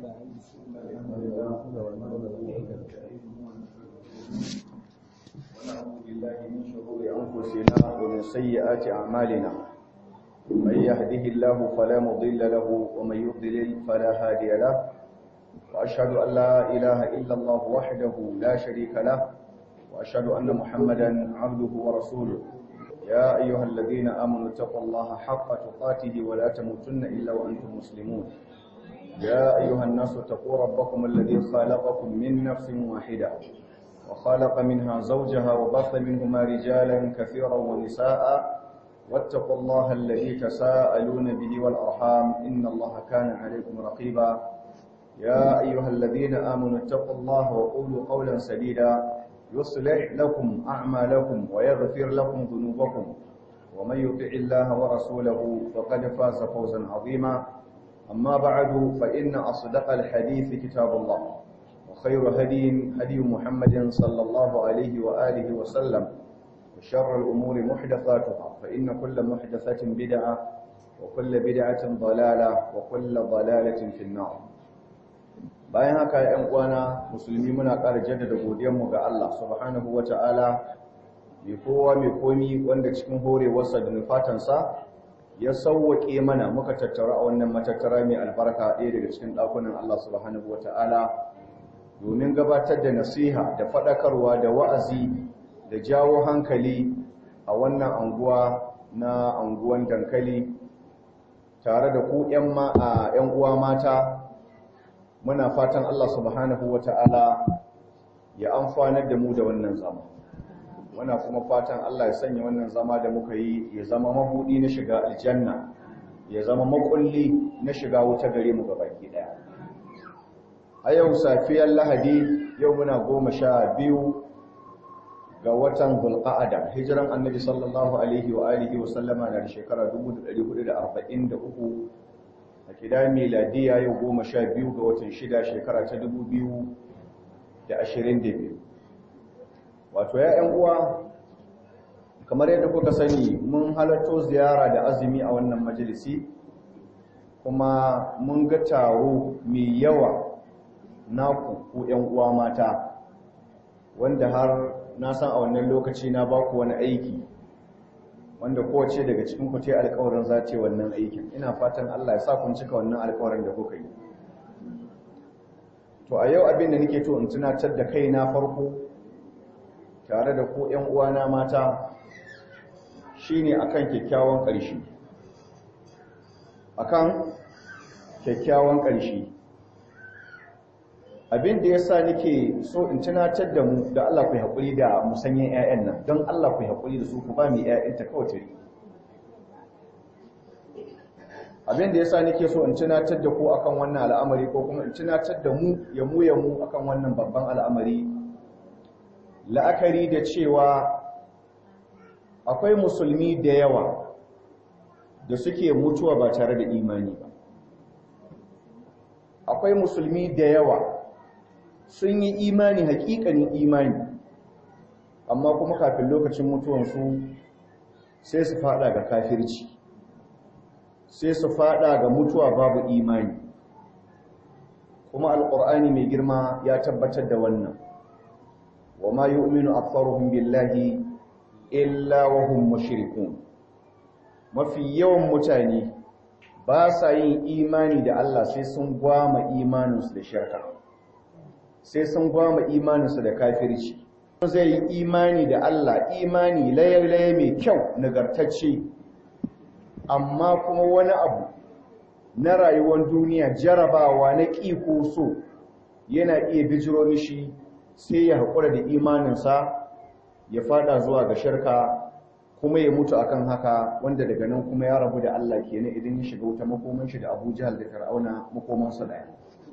ونعوذ بالله من شرور أنفسنا ومن سيئات أعمالنا من يهده الله فلا مضل له ومن يضلل فلا هادي له وأشهد أن لا إله إلا الله وحده لا شريك له وأشهد أن محمدا عبده ورسوله يا أيها الذين آمنوا اتقوا الله حق تقاته ولا تموتن إلا وأنتم مسلمون يا أيها الناس اتقوا ربكم الذي خلقكم من نفس واحدة وخلق منها زوجها وبث منهما رجالا كثيرا ونساء واتقوا الله الذي تساءلون به والأرحام إن الله كان عليكم رقيبا يا أيها الذين آمنوا اتقوا الله وقولوا قولا سديدا يصلح لكم أعمالكم ويغفر لكم ذنوبكم ومن يطع الله ورسوله فقد فاز فوزا عظيما أما بعد فإن أصدق الحديث كتاب الله وخير هدي هدي محمد صلى الله عليه وآله وسلم وشر الأمور محدثاتها فإن كل محدثة بدعة وكل بدعة ضلالة وكل ضلالة في النار bayan haka ‘yan uwana musulmi muna ƙara jaddada godiyanmu ga Allah subhanahu wa ta'ala mai kowa mai komi wanda cikin horewarsa da nufatansa ya sauwaƙe mana muka tattara a wannan matattara mai albarka ɗaya daga cikin ɗakunan Allah subhanahu wa ta'ala domin gabatar da nasiha da faɗakarwa da wa'azi da jawo hankali a wannan anguwa na anguwan dankali tare da ku ‘yan uwa mata muna fatan Allah subhanahu wa ta'ala ya amfanar da mu da wannan zama muna kuma fatan Allah ya sanya wannan zama da muka yi ya zama mabudi na shiga aljanna ya zama makulli na shiga wuta gare mu gabaki daya a yau safiyar lahadi yau muna goma sha biyu ga watan zulqa'ada hijiran annabi sallallahu alaihi wa alihi wa sallama na shekara 1443 a kida miladiya yau goma sha biyu ga watan shida shekara ta dubu biyu da ashirin da biyu wato ya ‘yan uwa kamar yadda kuka sani mun halatto ziyara da azumi a wannan majalisi kuma mun ga taro mai yawa naku ku ‘yan uwa mata wanda har na san a wannan lokaci na baku wani aiki wanda kowace daga cikin ku ta alƙawarin za ta wannan aikin ina fatan Allah ya sa kun cika wannan alƙawarin da kuka yi to a yau abin da nake to in tunatar da kaina farko tare da ku ƴan uwana mata shine akan kyakkyawan ƙarshe akan kyakkyawan ƙarshe abin da yasa nake so in tunatar da mu da Allah ku haƙuri da musanyen ƴaƴan nan don Allah ku haƙuri da su ku ba mu ƴaƴanta kawai tare abin da yasa nake so in tunatar da ku akan wannan al'amari ko kuma in tunatar da mu ya mu ya mu akan wannan babban al'amari la'akari da cewa akwai musulmi da yawa da suke mutuwa ba tare da imani ba akwai musulmi da yawa sun yi imani hakikanin imani amma kuma kafin lokacin mutuwansu sai su fada ga kafirci sai su fada ga mutuwa babu imani kuma alkur'ani mai girma ya tabbatar da wannan wa ma yu'minu aktharuhum billahi illa wa hum mushrikun mafi yawan mutane ba sa yin imani da Allah sai sun gwama imaninsu da shirka sai sun gwama imaninsu da kafirci zai yi imani da Allah imani laye-laye mai kyau nagartacce amma kuma wani abu na rayuwar duniya jarabawa na ƙi ko so yana iya bijiro mishi sai ya haƙura da imaninsa ya fada zuwa ga shirka kuma ya mutu akan haka wanda daga nan kuma ya rabu da Allah kenan idan ya shiga wuta makoman shi da Abu Jahal da Fir'auna makomansa daya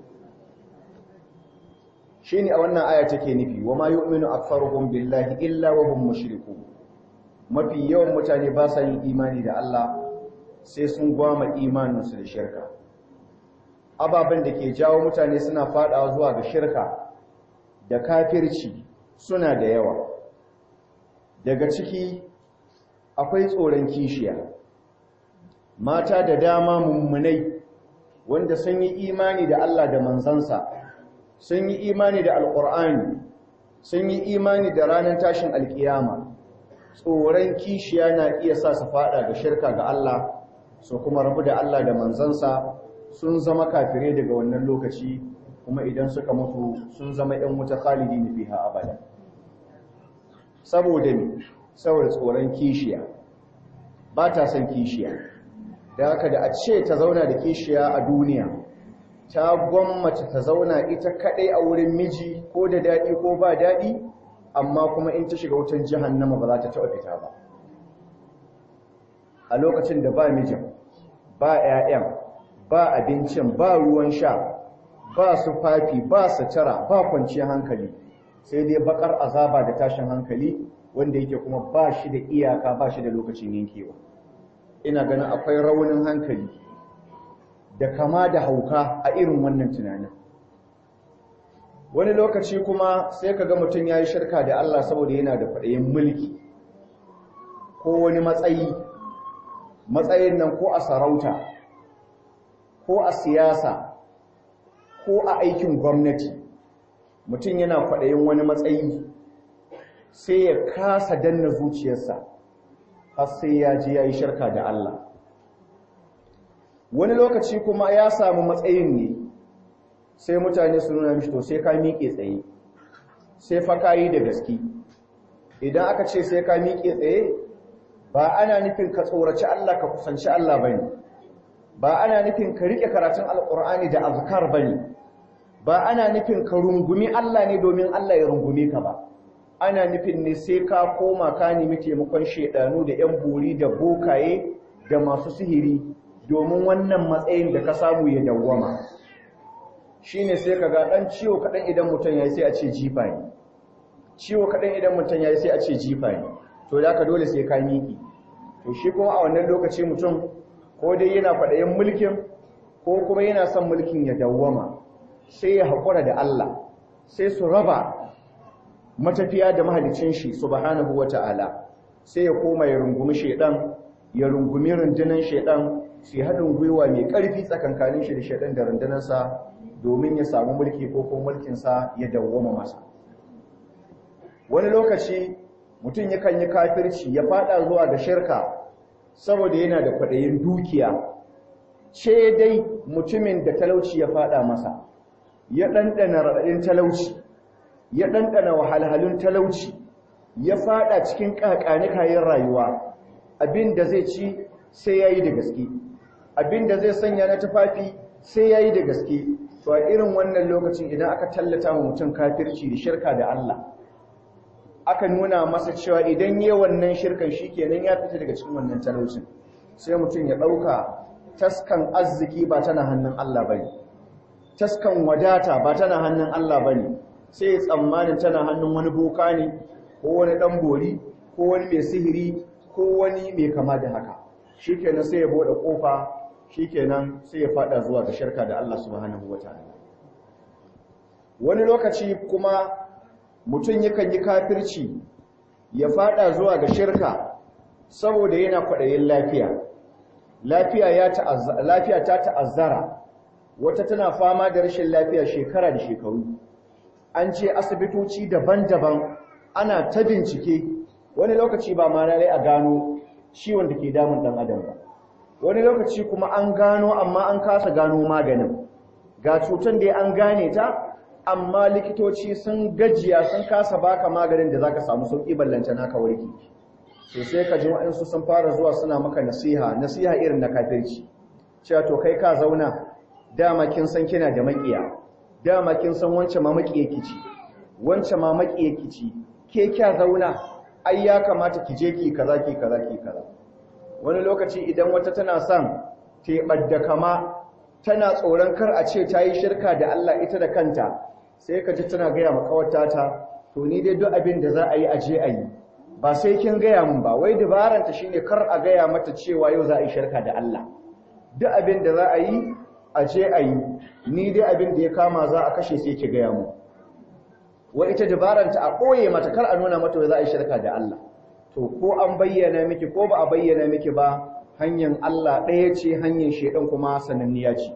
shine a wannan aya take nufi wa ma yu'minu aktharuhum billahi illa wa hum mushrikun mafi yawan mutane ba sa yin imani da Allah sai sun gwama imaninsu da shirka ababen da ke jawo mutane suna fadawa zuwa ga shirka da kafirci suna da yawa daga ciki akwai tsoron kishiya mata da dama mummunai wanda sun yi imani da Allah da manzansa sun yi imani da alƙur'ani sun yi imani da ranar tashin alƙiyama tsoron kishiya na iya sa su fada ga shirka ga Allah su kuma rabu da Allah da manzansa sun zama kafire daga wannan lokaci kuma idan suka mutu sun zama ‘yan wuta khalidi na fiha abada saboda ne saboda tsoron kishiya ba ta son kishiya da haka da a ce ta zauna da kishiya a duniya ta gwammace ta zauna ita kaɗai a wurin miji ko da daɗi ko ba daɗi amma kuma in ta shiga wutan jahannama ba za ta taɓa fita ba a lokacin da ba mijin ba 'ya'yan ba abincin ba ruwan sha ba su fafi ba sutura ba kwanciyar hankali sai dai bakar azaba da tashin hankali wanda yake kuma ba shi da iyaka ba shi da lokacin yankewa ina ganin akwai raunin hankali da kama da hauka a irin wannan tunanin wani lokaci kuma sai ka ga mutum ya yi shirka da Allah saboda yana da kwaɗayin mulki ko wani matsayi matsayin nan ko a sarauta ko a siyasa ko a aikin gwamnati mutum yana kwaɗayin wani matsayi sai ya kasa danna zuciyarsa har sai ya ji ya yi shirka da Allah wani lokaci kuma ya samu matsayin ne sai mutane su nuna mishi to sai ka miƙe tsaye sai fa ka yi da gaske idan aka ce sai ka miƙe tsaye ba ana nufin ka tsoraci Allah ka kusanci Allah ba ne ba ana nufin ka riƙe karatun alƙur'ani da azkar ba ne ba ana nufin ka rungumi Allah ne domin Allah ya rungume ka ba ana nufin ne sai ka koma ka nemi taimakon shedanu da 'yan buri da bokaye da masu sihiri domin wannan matsayin da ka samu ya dawwama shine sai ka ga ɗan ciwo kaɗan idan mutum ya yi sai a ce jifa ne ciwo kaɗan idan mutum ya yi sai a ce jifa ne to da ka dole sai ka miƙi to shi kuma a wannan lokaci mutum ko dai yana faɗayin mulkin ko kuma yana son mulkin ya dawwama sai ya haƙura da Allah sai su raba matafiya da mahalicin shi subhanahu wata'ala sai ya koma ya rungumi shedan ya rungumi rundunar shedan su haɗin gwiwa mai ƙarfi tsakankanin shi da shedan da rundunarsa domin ya samu mulki ko kuma mulkinsa ya dawwama masa wani lokaci mutum yakan yi kafirci ya fada zuwa ga shirka saboda yana da kwaɗayin dukiya ce dai mutumin da talauci ya fada masa ya ɗanɗana raɗaɗin talauci ya ɗanɗana wahalhalun talauci ya fada cikin ƙaƙani kayan rayuwa abin da zai ci sai ya yi da gaske abin da zai sanya na tufafi sai ya yi da gaske to a irin wannan lokacin idan aka tallata wa mutum kafirci da shirka da Allah aka nuna masa cewa idan yi wannan shirkan shi kenan ya fita daga cikin wannan talaucin sai mutum ya ɗauka taskan arziki ba tana hannun Allah bane taskan wadata ba tana hannun Allah bane sai tsammanin tana hannun wani boka ne ko wani dan bori ko wani mai sihiri ko wani mai kama da haka shikenan sai ya bude kofa shikenan sai ya fada zuwa ga shirka da Allah subhanahu wataala wani lokaci kuma mutum yakan yi kafirci ya fada zuwa ga shirka saboda yana kwaɗayin lafiya lafiya ya lafiya ta ta'azzara wata tana fama da rashin lafiya shekara da shekaru an ce asibitoci daban-daban ana ta bincike wani lokaci ba ma lalai a gano ciwon da ke damun dan adam ba wani lokaci kuma an gano amma an kasa gano maganin ga cutar da an gane ta amma likitoci sun gajiya sun kasa baka maganin da zaka samu sauki ballanta naka warki to sai ka ji wa'ansu sun fara zuwa suna maka nasiha nasiha irin na kafirci cewa to kai ka zauna dama kin san kina da makiya dama kin san wance ma makiye kici wance ma makiye kici ke kya zauna ai ya kamata ki je ki kaza ki kaza ki kaza wani lokaci idan wata tana son ta kama tana tsoron kar a ce ta yi shirka da Allah ita da kanta sai ka ji tana gaya makawata ta to ni dai duk abin da za a yi a je a yi ba sai kin gaya mun ba wai dabaranta shine kar a gaya mata cewa yau za a yi shirka da Allah duk abin da za a yi a je a yi ni dai abin da ya kama za a kashe sai ki gaya mu wa ita dabaranta a ɓoye mata kar a nuna mata za a yi shirka da Allah to ko an bayyana miki ko ba a bayyana miki ba hanyar Allah ɗaya ce hanyar shedan kuma sananniya ce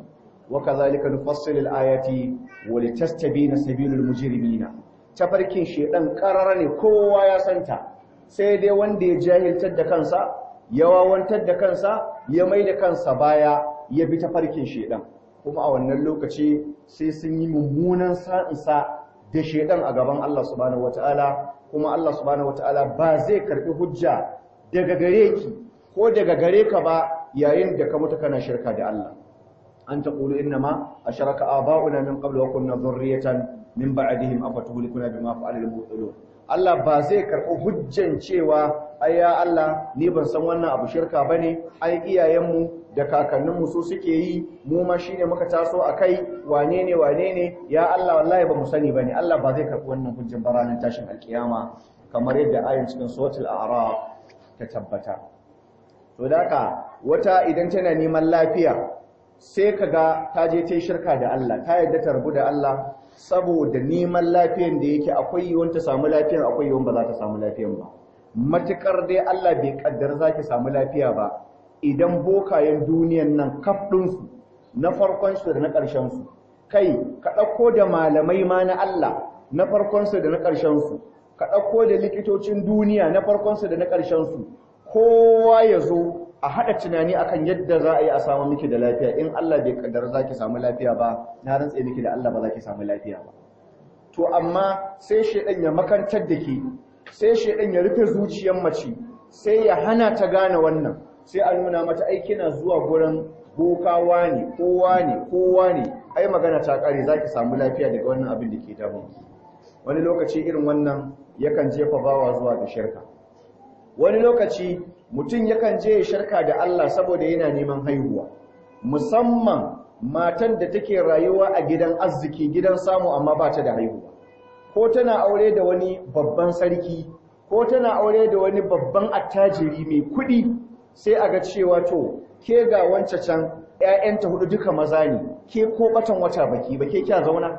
wa kadhalika nufassilu al-ayati wa litastabina sabilul mujrimina tafarkin shedan karara ne kowa ya santa sai dai wanda ya jahiltar da kansa ya wawantar da kansa ya mai da kansa baya ya bi tafarkin shedan kuma a wannan lokaci sai sun yi mummunan sa'insa da shedan a gaban Allah subhanahu wataala kuma Allah subhanahu wataala ba zai karbi hujja daga gare ki ko daga gare ka ba yayin da ka mutu kana shirka da Allah an taqulu inna ma asharaka aba'una min qablu wa kunna dhurriyatan min ba'dihim afatuhlikuna bima fa'ala al-mubtilun Allah ba zai karbi hujjan cewa ai ya Allah ni ban san wannan abu shirka bane ai iyayenmu da kakanninmu su suke yi mu ma shine muka taso akai wane ne wane ne ya Allah wallahi ba mu sani bane Allah ba zai karbi wannan hujjan ba ranar tashin alkiyama kamar yadda ayin cikin suratul a'raf ta tabbata to daka wata idan tana neman lafiya sai kaga ta je ta shirka da Allah ta yadda ta rubu da Allah saboda neman lafiyan da yake akwai yiwuwar ta samu lafiyan akwai yiwuwar ba za ta samu lafiyan ba matukar dai Allah bai kaddar zaki samu lafiya ba idan bokayen duniyan nan kaf ɗinsu na farkon su da na ƙarshen su kai ka ɗauko da malamai ma na Allah na farkon su da na ƙarshen su ka ɗauko da likitocin duniya na farkon su da na ƙarshen su kowa ya zo a haɗa tunani akan yadda za a yi a samu miki da lafiya in Allah bai kaddar za ki samu lafiya ba na rantse miki da Allah ba za ki samu lafiya ba to amma sai shedan ya makantar da ke sai shedan ya rufe zuciyar mace sai ya hana ta gane wannan sai a nuna mata ai kina zuwa gurin bokawa ne kowa ne kowa ne ai magana ta kare za ki samu lafiya daga wannan abin da ke damun wani lokaci irin wannan yakan jefa bawa zuwa ga shirka wani lokaci mutum yakan je ya shirka da Allah saboda yana neman haihuwa musamman matan da take rayuwa a gidan arziki gidan samu amma ba ta da haihuwa ko tana aure da wani babban sarki ko tana aure da wani babban attajiri mai kuɗi sai a ga cewa to ke ga wancan can ƴaƴanta hudu duka maza ne ke ko batan wata baki ba ke kya zauna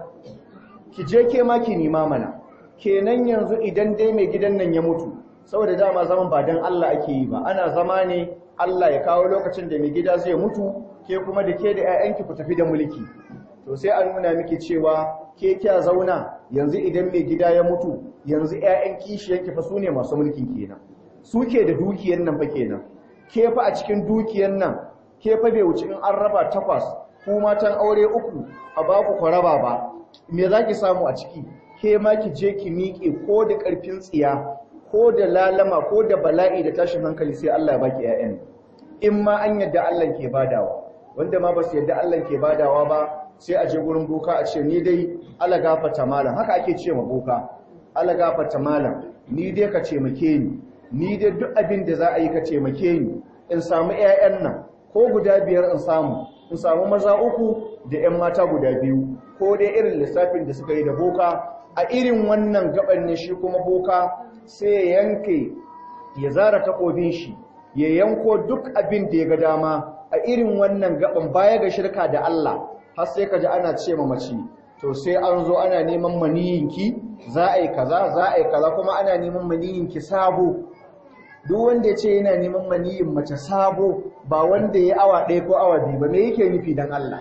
ki je ke ma ki nima mana kenan yanzu idan dai mai gidan nan ya mutu saboda dama zaman ba dan Allah ake yi ba ana zama ne Allah ya kawo lokacin da mai gida zai mutu ke kuma da ke da ƴaƴanki ku tafi da mulki to sai an nuna miki cewa ke kya zauna yanzu idan mai gida ya mutu yanzu ƴaƴan kishiyanki fa sune masu mulkin kenan suke da dukiyar nan fa kenan ke fa a cikin dukiyar nan ke fa bai wuce in an raba takwas ku matan aure uku a ba ku raba ba me zaki samu a ciki ke ma ki je ki miƙe ko da ƙarfin tsiya ko da lalama ko da bala'i da tashin hankali sai Allah ya baki ƴaƴan in ma an yadda Allah ke badawa wanda ma ba su yadda Allah ke badawa ba sai a je gurin boka a ce ni dai Allah gafarta malam haka ake ce ma boka Allah gafarta malam ni dai ka taimake ni ni dai duk abin da za a yi ka taimake ni in samu ƴaƴan nan ko guda biyar in samu in samu maza uku da ƴan mata guda biyu ko dai irin lissafin da suka yi da boka a irin wannan gaban ne shi kuma boka sai ya yanke ya zara takobin shi ya yanko duk abin da ya ga dama a irin wannan gaban baya ga shirka da Allah har sai ka ji ana ce ma mace to sai an zo ana neman maniyinki za a yi kaza za a yi kaza kuma ana neman maniyinki sabo duk wanda ya ce yana neman maniyin mace sabo ba wanda ya awa ɗaya ko awa biyu ba me yake nufi dan Allah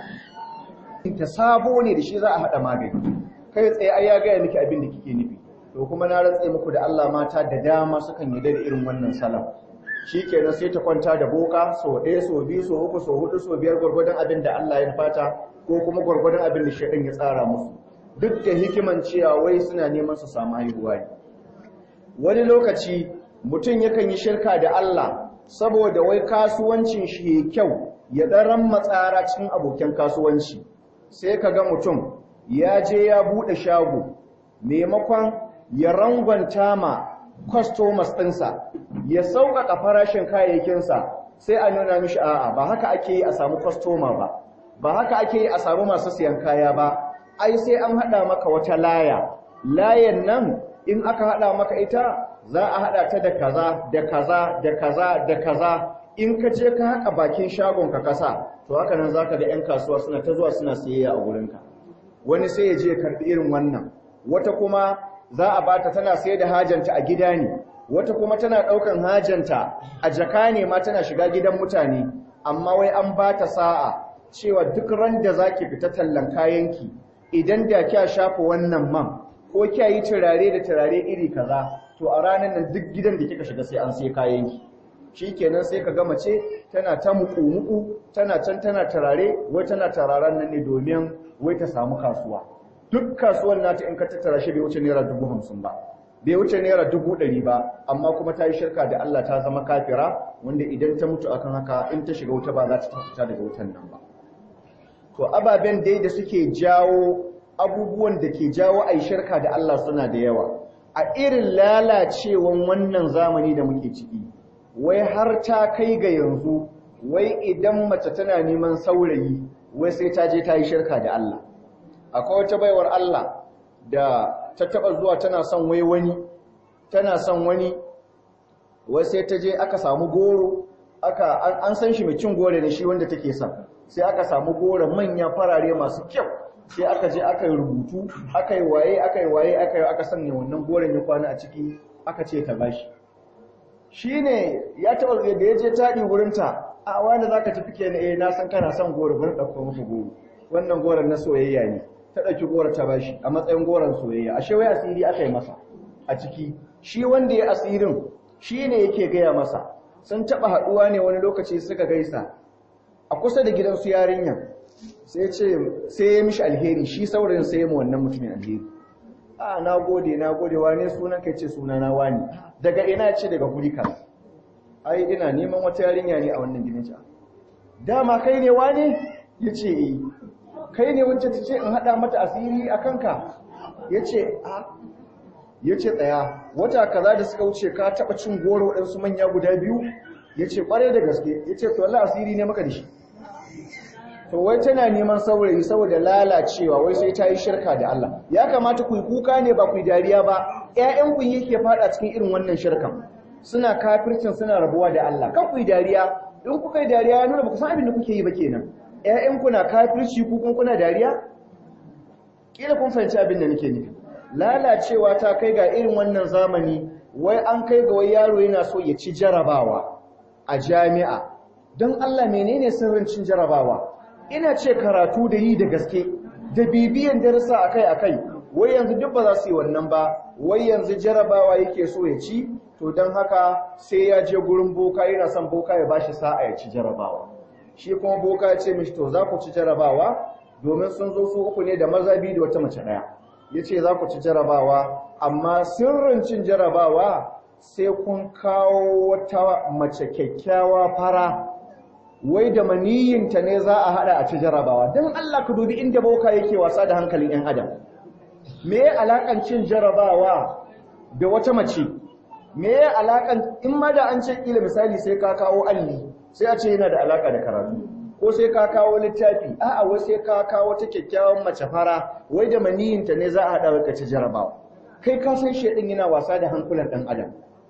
ta sabo ne da shi za a haɗa magani kai tsaye ai ya gaya miki abin da kike nufi to kuma na rantse muku da Allah mata da dama sukan yi da irin wannan salam shikenan sai ta kwanta da boka so ɗaya so biyu so uku so hudu so biyar gwargwadon abin da Allah ya fata ko kuma gwargwadon abin da shaitan ya tsara musu duk da hikiman cewa wai suna neman su samu haihuwa ne wani lokaci mutum yakan yi shirka da Allah saboda wai kasuwancin shi ya kyau ya ɗaran matsara cikin abokan kasuwanci sai ka ga mutum ya je ya buɗe shago maimakon ya rangwanta ma customers ɗinsa ya sauƙaƙa farashin kayayyakinsa sai a nuna mishi a'a ba haka ake yi a samu customer ba ba haka ake yi a samu masu siyan kaya ba ai sai an haɗa maka wata laya layan nan in aka haɗa maka ita za a haɗa ta da kaza da kaza da kaza da kaza in ka je ka haƙa bakin shagon ka kasa to haka nan zaka ga 'yan kasuwa suna ta zuwa suna siyayya a wurinka wani sai ya je karɓi irin wannan wata kuma za a bata tana sayar da hajanta a gida ne wata kuma tana ɗaukan hajanta a jaka ne ma tana shiga gidan mutane amma wai an bata sa'a cewa duk ran da zaki fita tallan kayanki idan da kya shafa wannan man ko kya yi turare da turare iri kaza to a ranar nan duk gidan da kika shiga sai an sai kayanki shikenan sai ka ga mace tana ta muku-muku tana can tana turare wai tana turaren nan ne domin wai ta samu kasuwa duk kasuwan nata in ka tattara shi bai wuce naira dubu hamsin ba bai wuce naira dubu ɗari ba amma kuma ta yi shirka da Allah ta zama kafira wanda idan ta mutu akan haka in ta shiga wuta ba za ta fita daga wutan nan ba to ababen dai da suke jawo abubuwan da ke jawo a yi shirka da Allah suna da yawa a irin lalacewan wannan zamani da muke ciki wai har ta kai ga yanzu wai idan mace tana neman saurayi wai sai ta je ta yi shirka da Allah akwai wata baiwar Allah da ta taba zuwa tana son wai wani tana son wani wai sai ta je aka samu goro aka an san shi mai cin goro ne shi wanda take son sai aka samu goro manya farare masu kyau sai aka je aka yi rubutu aka yi waye aka yi waye aka yi aka sanya wannan goron ya kwana a ciki aka ce ta bashi shine ya taba da ya je taɗi wurinta a wanda zaka tafi kenan eh na san kana son goro bari ɗauko maka goro wannan goron na soyayya ne ta ɗauki goro ta bashi a matsayin goron soyayya ashe wai asiri aka yi masa a ciki shi wanda ya asirin shi ne yake gaya masa sun taɓa haɗuwa ne wani lokaci suka gaisa a kusa da gidansu yarinya sai ce sai ya mishi alheri shi saurayin sai ya mu wannan mutumin alheri a na gode na gode wane sunan kai ce suna na wani daga ina ce daga guri kaza ai ina neman wata yarinya ne a wannan gidan ca dama kai ne wane yace eh kai ne wacce ta ce in haɗa mata asiri a kanka ya ce a ya ce tsaya wata kaza da suka wuce ka taɓa cin goro waɗansu manya guda biyu ya ce ƙwarai da gaske ya ce to Allah asiri ne maka da shi to wai tana neman saurayi saboda lalacewa wai sai ta yi shirka da Allah ya kamata ku yi kuka ne ba ku yi dariya ba ƴaƴan ku yake faɗa cikin irin wannan shirkan suna kafircin suna rabuwa da Allah kan ku yi dariya in kuka yi dariya ya nuna ba ku san abin da kuke yi ba kenan ‘ya'yanku na kafirci kukun kuna dariya? Ƙila kun fahimci abin da nake nufi. Lalacewa ta kai ga irin wannan zamani, wai an kai ga wai yaro yana so ya ci jarabawa a jami'a. Don Allah menene sirrin cin jarabawa? Ina ce karatu da yi da gaske, da bibiyan darasa akai-akai, wai yanzu duk ba za su yi wannan ba, wai yanzu jarabawa yake so ya ci, to don haka sai ya je gurin boka yana son boka ya bashi sa'a ya ci jarabawa. shi kuma boka ya ce mishi to za ku ci jarabawa domin sun zo su uku ne da maza biyu da wata mace ɗaya ya ce za ku ci jarabawa amma sirrin cin jarabawa sai kun kawo wata mace kyakkyawa fara wai da maniyinta ne za a haɗa a ci jarabawa don Allah ka dubi inda boka yake wasa da hankalin 'yan adam me ya alaƙan cin jarabawa da wata mace me ya alaƙan in ma da an ce ƙila misali sai ka kawo alli sai a ce yana da alaka da karatu ko sai ka kawo littafi a'a wai sai ka kawo ta kyakkyawan mace fara wai da maniyinta ne za a haɗa ka ci jarabawa kai ka san shedin yana wasa da hankulan ɗan adam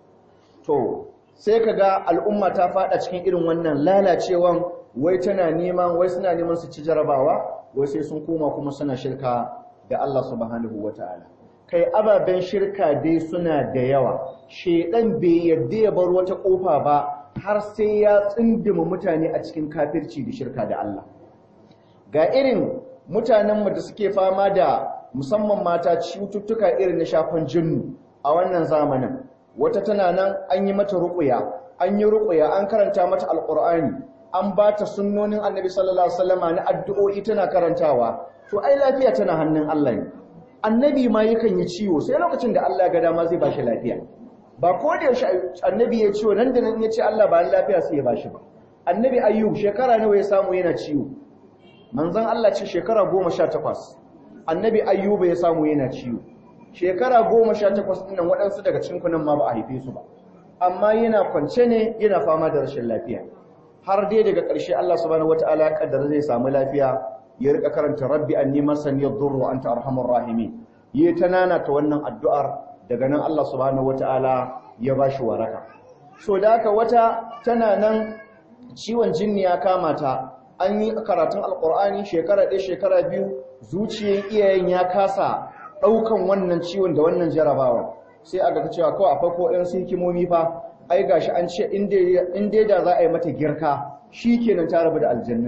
to sai ka ga al'umma ta faɗa cikin irin wannan lalacewan wai tana neman wai suna neman su ci jarabawa wai sai sun koma kuma suna shirka da Allah subhanahu wataala kai ababen shirka dai suna da yawa shedan bai yarda ya bar wata kofa ba har sai ya tsindima mutane a cikin kafirci da shirka da Allah ga irin mutanenmu da suke fama da musamman mata cututtuka irin na shafan jinnu a wannan zamanin wata tana nan an yi mata ruƙuya an yi ruƙuya an karanta mata alƙur'ani an ba ta sunnonin annabi sallallahu alaihi wasallama na addu'o'i tana karantawa to ai lafiya tana hannun Allah ne annabi ma yakan yi ciwo sai lokacin da Allah ya ga dama zai ba shi lafiya ba ko da yaushe annabi ya ciwo nan da nan ya ce Allah ba lafiya sai ya bashi ba annabi ayyub shekara nawa ya samu yana ciwo manzon Allah ce shekara 18 annabi ayyub ya samu yana ciwo shekara 18 din nan waɗansu daga cikin kunan ma ba a haife su ba amma yana kwance ne yana fama da rashin lafiya har dai daga ƙarshe Allah subhanahu wataala ya kaddara zai samu lafiya ya rika karanta rabbi anni masani yadurru wa anta arhamur rahimin yi ta nana ta wannan addu'ar daga nan Allah subhanahu wata'ala ya ba shi waraka so da haka wata tana nan ciwon jinni ya kama ta an yi karatun alkur'ani shekara ɗaya shekara biyu zuciyar iyayen ya kasa ɗaukan wannan ciwon da wannan jarabawa sai aka ta cewa kawai akwai ko ɗan hikimomi fa ai gashi an ce in dai da za a yi mata girka shi kenan ta rabu da aljannin nan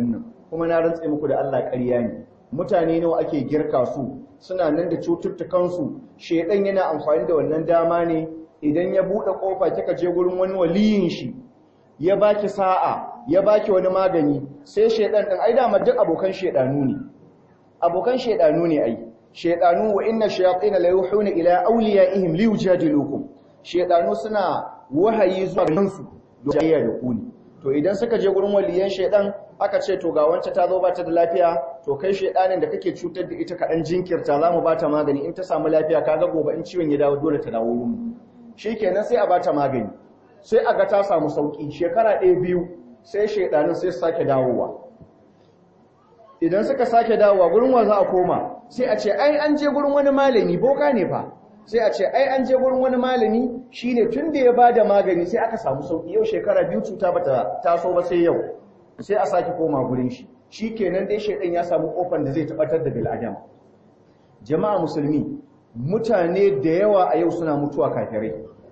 kuma na rantse muku da Allah ƙarya ne mutane nawa ake girka su suna nan da cututtukansu shedan yana amfani da wannan dama ne idan ya buɗe ƙofa kika je gurin wani waliyin shi ya baki sa'a ya baki wani magani sai shedan din ai dama duk abokan shedanu ne abokan shedanu ne ai shedanu wa inna shayatin la yuhuna ila awliyaihim liyujadilukum shedanu suna wahayi zuwa gansu don jayya da ku ne to idan suka je gurin waliyan shedan aka ce to ga wance ta zo ba ta da lafiya to kai shedanin da kake cutar da ita kaɗan jinkirta za mu ba ta magani in ta samu lafiya kaga gobe in ciwon ya dawo dole ta dawo wurin shikenan sai a ba ta magani sai a ga ta samu sauki shekara ɗaya biyu sai shedanin sai su sake dawowa idan suka sake dawowa gurin wa za a koma sai a ce ai an je gurin wani malami boka ne fa sai a ce ai an je gurin wani malami shine tun da ya bada magani sai aka samu sauki yau shekara biyu cuta bata taso ba sai yau sai a sake koma gurin shi shikenan dai shedan ya samu kofar da zai tabbatar da bil'adam jama'a musulmi mutane da yawa a yau suna mutuwa kafirai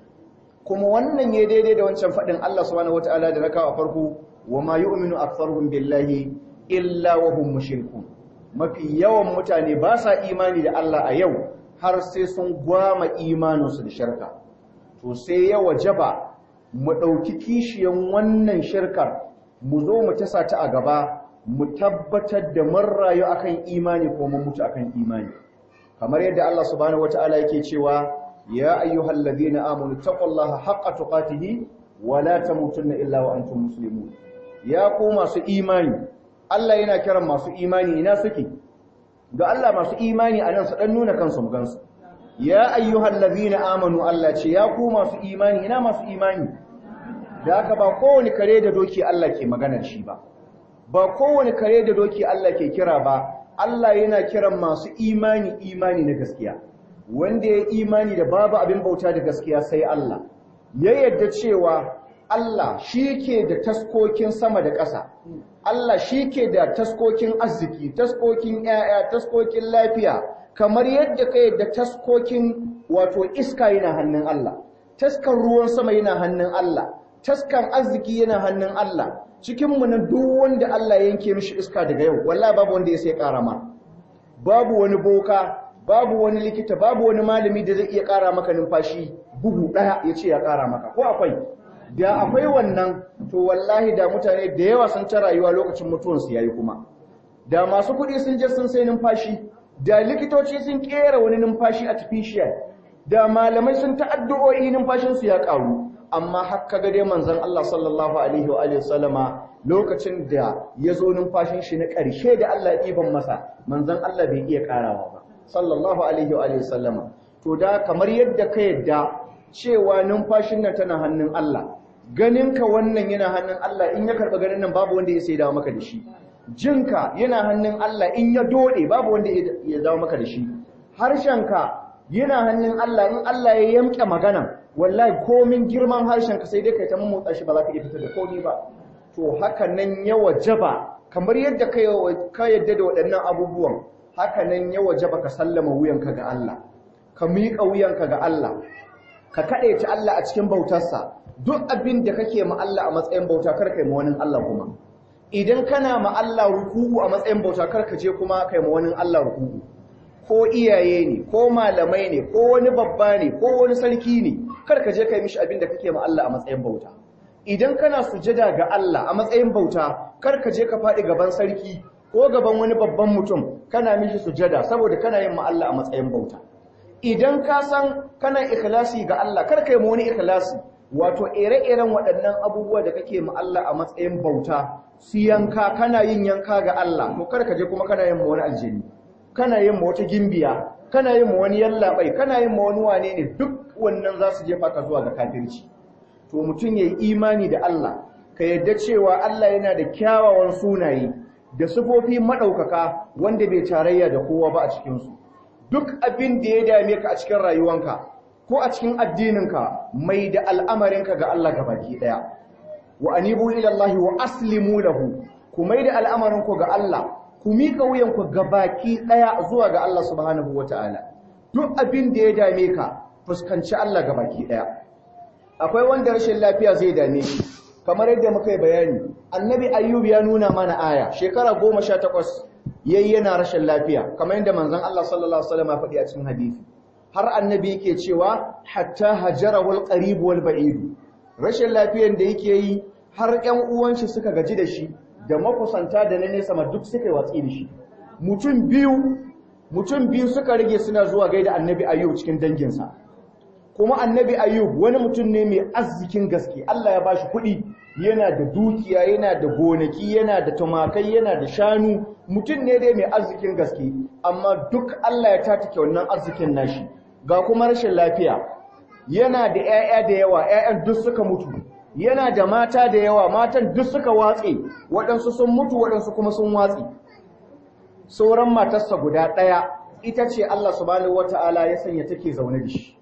kuma wannan ya daidai da wancan fadin Allah subhanahu wataala da rakawa farko wa ma yu'minu aktharuhum billahi illa wa hum mushrikun mafi yawan mutane ba sa imani da Allah a yau har sai sun gwama imaninsu da shirka to sai ya wajaba mu ɗauki kishiyan wannan shirkar mu zo mu tasa ta a gaba mu tabbatar da mun rayu akan imani ko mun mutu akan imani kamar yadda Allah subhanahu wataala yake cewa ya ayyuhal ladina amanu taqullaha haqqa tuqatihi wa la tamutunna illa wa antum muslimun ya ku masu imani Allah yana kiran masu imani ina suke ga Allah masu imani a nan su ɗan nuna kansu mu gansu ya ayyuhal ladina amanu Allah ce ya ku masu imani ina masu imani da haka ba kowane kare da doki Allah ke maganar shi ba ba kowane kare da doki Allah ke kira ba Allah yana kiran masu imani imani na gaskiya wanda ya imani da babu abin bauta da gaskiya sai Allah ya yarda cewa Allah shi ke da taskokin sama da ƙasa Allah shi ke da taskokin arziki, taskokin ‘ya'ya, taskokin lafiya, kamar yadda ka yadda taskokin wato iska yana hannun Allah, taskan ruwan sama yana hannun Allah, taskan arziki yana hannun Allah, cikinmu na duk wanda Allah yanke mishi iska daga yau, wallah babu wanda ya sai ƙara ma. Babu wani boka, babu wani likita, babu wani malami da zai iya ƙara maka numfashi bugu ɗaya ya ce ya ƙara maka, ko akwai? da akwai wannan to wallahi da mutane da yawa sun ta rayuwa lokacin mutuwansu yayi kuma da masu kuɗi sun je sun sai numfashi da likitoci sun kera wani numfashi artificial da malamai sun ta'addu'o'i numfashinsu ya ƙaru amma haka ga dai manzon Allah sallallahu alaihi wa alihi sallama lokacin da ya zo numfashin shi na ƙarshe da Allah ya ɗiban masa manzon Allah bai iya ƙarawa ba sallallahu alaihi wa alihi sallama to da kamar yadda ka yadda cewa numfashin nan tana hannun Allah ganinka wannan yana hannun Allah in ya karɓa ganin nan babu wanda ya sai dawo maka da shi jinka yana hannun Allah in ya dode babu wanda ya dawo maka da shi harshenka yana hannun Allah in Allah ya yamke magana wallahi komin girman harshenka sai dai kai ta motsa shi ba za ka iya fitar da komai ba to haka nan ya wajaba kamar yadda ka yadda da waɗannan abubuwan haka nan ya wajaba ka sallama wuyanka ga Allah ka miƙa wuyanka ga Allah ka kaɗe ta Allah a cikin bautarsa duk abin da kake ma Allah a matsayin bauta kar kai ma wani Allah kuma idan kana ma Allah ruku'u a matsayin bauta kar ka je kuma kai ma wani Allah ruku'u ko iyaye ne ko malamai ne ko wani babba ne ko wani sarki ne kar ka je kai mishi abin da kake ma Allah a matsayin bauta idan kana sujada ga Allah a matsayin bauta kar ka je ka faɗi gaban sarki ko gaban wani babban mutum kana mishi sujada saboda kana yin ma Allah a matsayin bauta idan ka san kana ikhlasi ga Allah kar kai mu wani ikhlasi wato ire-iren waɗannan abubuwa da kake mu Allah a matsayin bauta su yanka kana yin yanka ga Allah to kar ka je kuma kana yin mu wani aljini kana yin mu wata gimbiya kana yin mu wani yallabai kana yin mu wani wane ne duk wannan za su jefa ka zuwa ga kafirci to mutum yayi imani da Allah ka yadda cewa Allah yana da kyawawan sunaye da sifofi madaukaka wanda bai tarayya da kowa ba a cikin su duk abin da ya dame ka a cikin rayuwanka ko a cikin addininka mai da al'amarinka ga Allah baki daya wa anibu ila Allah wa aslimu lahu ku mai da al'amarinku ga Allah ku mika wuyanku baki daya zuwa ga Allah subhanahu wataala duk abin da ya dame ka fuskanci Allah baki daya akwai wanda rashin lafiya zai dame shi kamar yadda muka yi bayani annabi ayyub ya nuna mana aya shekara goma sha takwas yayi yana rashin lafiya kamar yadda manzon Allah sallallahu alaihi wasallam ya faɗi a cikin hadisi har annabi yake cewa hatta hajara wal qarib wal ba'id rashin lafiyan da yake yi har ƴan uwan shi suka gaji da shi da makusanta da na nesa ma duk suka yi watsi da shi mutum biyu mutum biyu suka rage suna zuwa gaida annabi ayyub cikin danginsa kuma annabi ayyub wani mutum ne mai arzikin gaske Allah ya bashi kuɗi yana da dukiya yana da gonaki yana da tumakai yana da shanu mutum ne dai mai arzikin gaske amma duk Allah ya tatake wannan arzikin nashi ga kuma rashin lafiya yana da 'ya'ya da yawa 'ya'yan duk suka mutu yana da mata da yawa matan duk suka watse waɗansu sun mutu waɗansu kuma sun watse sauran matarsa guda ɗaya ita ce Allah subhanahu wata'ala ya sanya take zaune da shi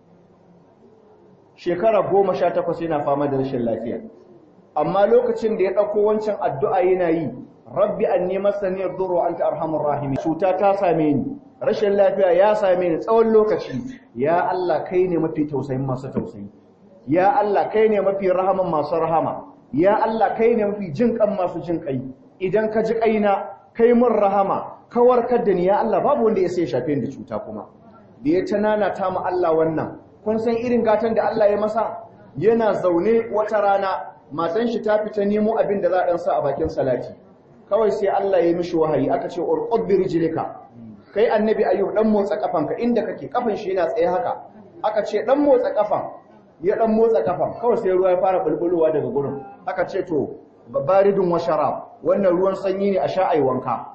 shekara goma sha takwas yana fama da rashin lafiya amma lokacin da ya ɗauko wancan addu'a yana yi rabbi an nema saniyar duro an ta arhamun rahimi cuta ta same ni rashin lafiya ya same ni tsawon lokaci ya Allah kai ne mafi tausayin masu tausayi ya Allah kai ne mafi rahaman masu rahama ya Allah kai ne mafi jin kan masu jin kai idan ka ji kaina kai mun rahama ka warkar da ni ya Allah babu wanda ya sai shafe da cuta kuma da ya tanana ta mu Allah wannan kun san irin gatan da Allah ya masa yana zaune wata rana matan shi ta fita nemo abin da za a dan sa a bakin salati kawai sai Allah ya yi mishi wahayi aka ce urqud bi rijlika kai annabi ayyub dan motsa kafanka inda kake kafan shi yana tsaye haka aka ce dan motsa kafan ya dan motsa kafan kawai sai ruwa ya fara bulbulowa daga gurin aka ce to baridun wa sharab wannan ruwan sanyi ne a sha ai wanka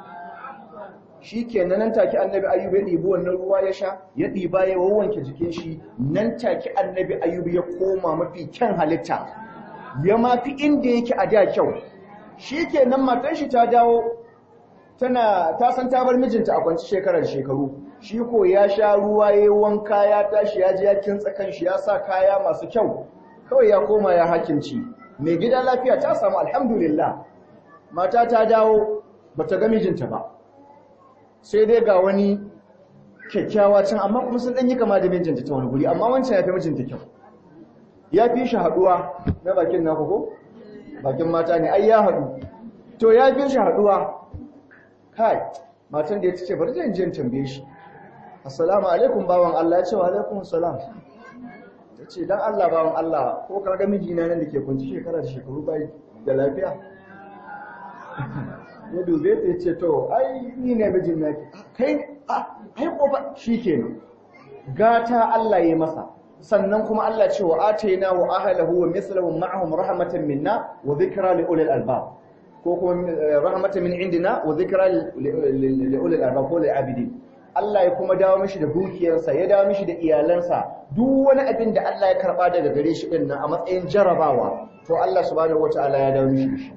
shikenan nan take annabi ayyub ya dibi wannan ruwa ya sha ya diba ya wawanke jikin shi nan take annabi ayyub ya koma mafi kyan halitta ya mafi inda yake a da kyau shikenan matan shi ta dawo tana ta san ta bar mijinta a kwanci shekarar shekaru shi ko ya sha ruwa ya wanka ya tashi ya ji ya kintsa kanshi ya sa kaya masu kyau kawai ya koma ya hakimci mai gida lafiya ta samu alhamdulillah mata ta dawo bata ga mijinta ba sai dai ga wani kyakkyawa can amma kuma sun yi kama da mijinta ta wani guri amma wancan ya fi mijinta kyau ya fi shi haduwa na bakin naku ko bakin mata ne ai ya haɗu to ya fi shi haduwa kai matan da ya ce bari zan je tambaye shi assalamu alaikum bawan Allah ya ce wa alaikum assalam ta ce dan Allah bawan Allah ko ka ga mijina nan da ke kunci shekara da shekaru bai da lafiya ya dube ta ce to ai ni ne mijin naki kai a ai kofa shikenan gata Allah ya masa sannan kuma Allah ce wa ataina wa ahlahu wa mithluhum ma'ahum rahmatan minna wa dhikra li ulil albab ko kuma rahmatan min indina wa dhikra li ulil albab ko lil abidin Allah ya kuma dawo mishi da dukiyarsa ya dawo mishi da iyalansa duk wani abin da Allah ya karba daga gare shi din nan a matsayin jarabawa to Allah subhanahu wataala ya dawo mishi shi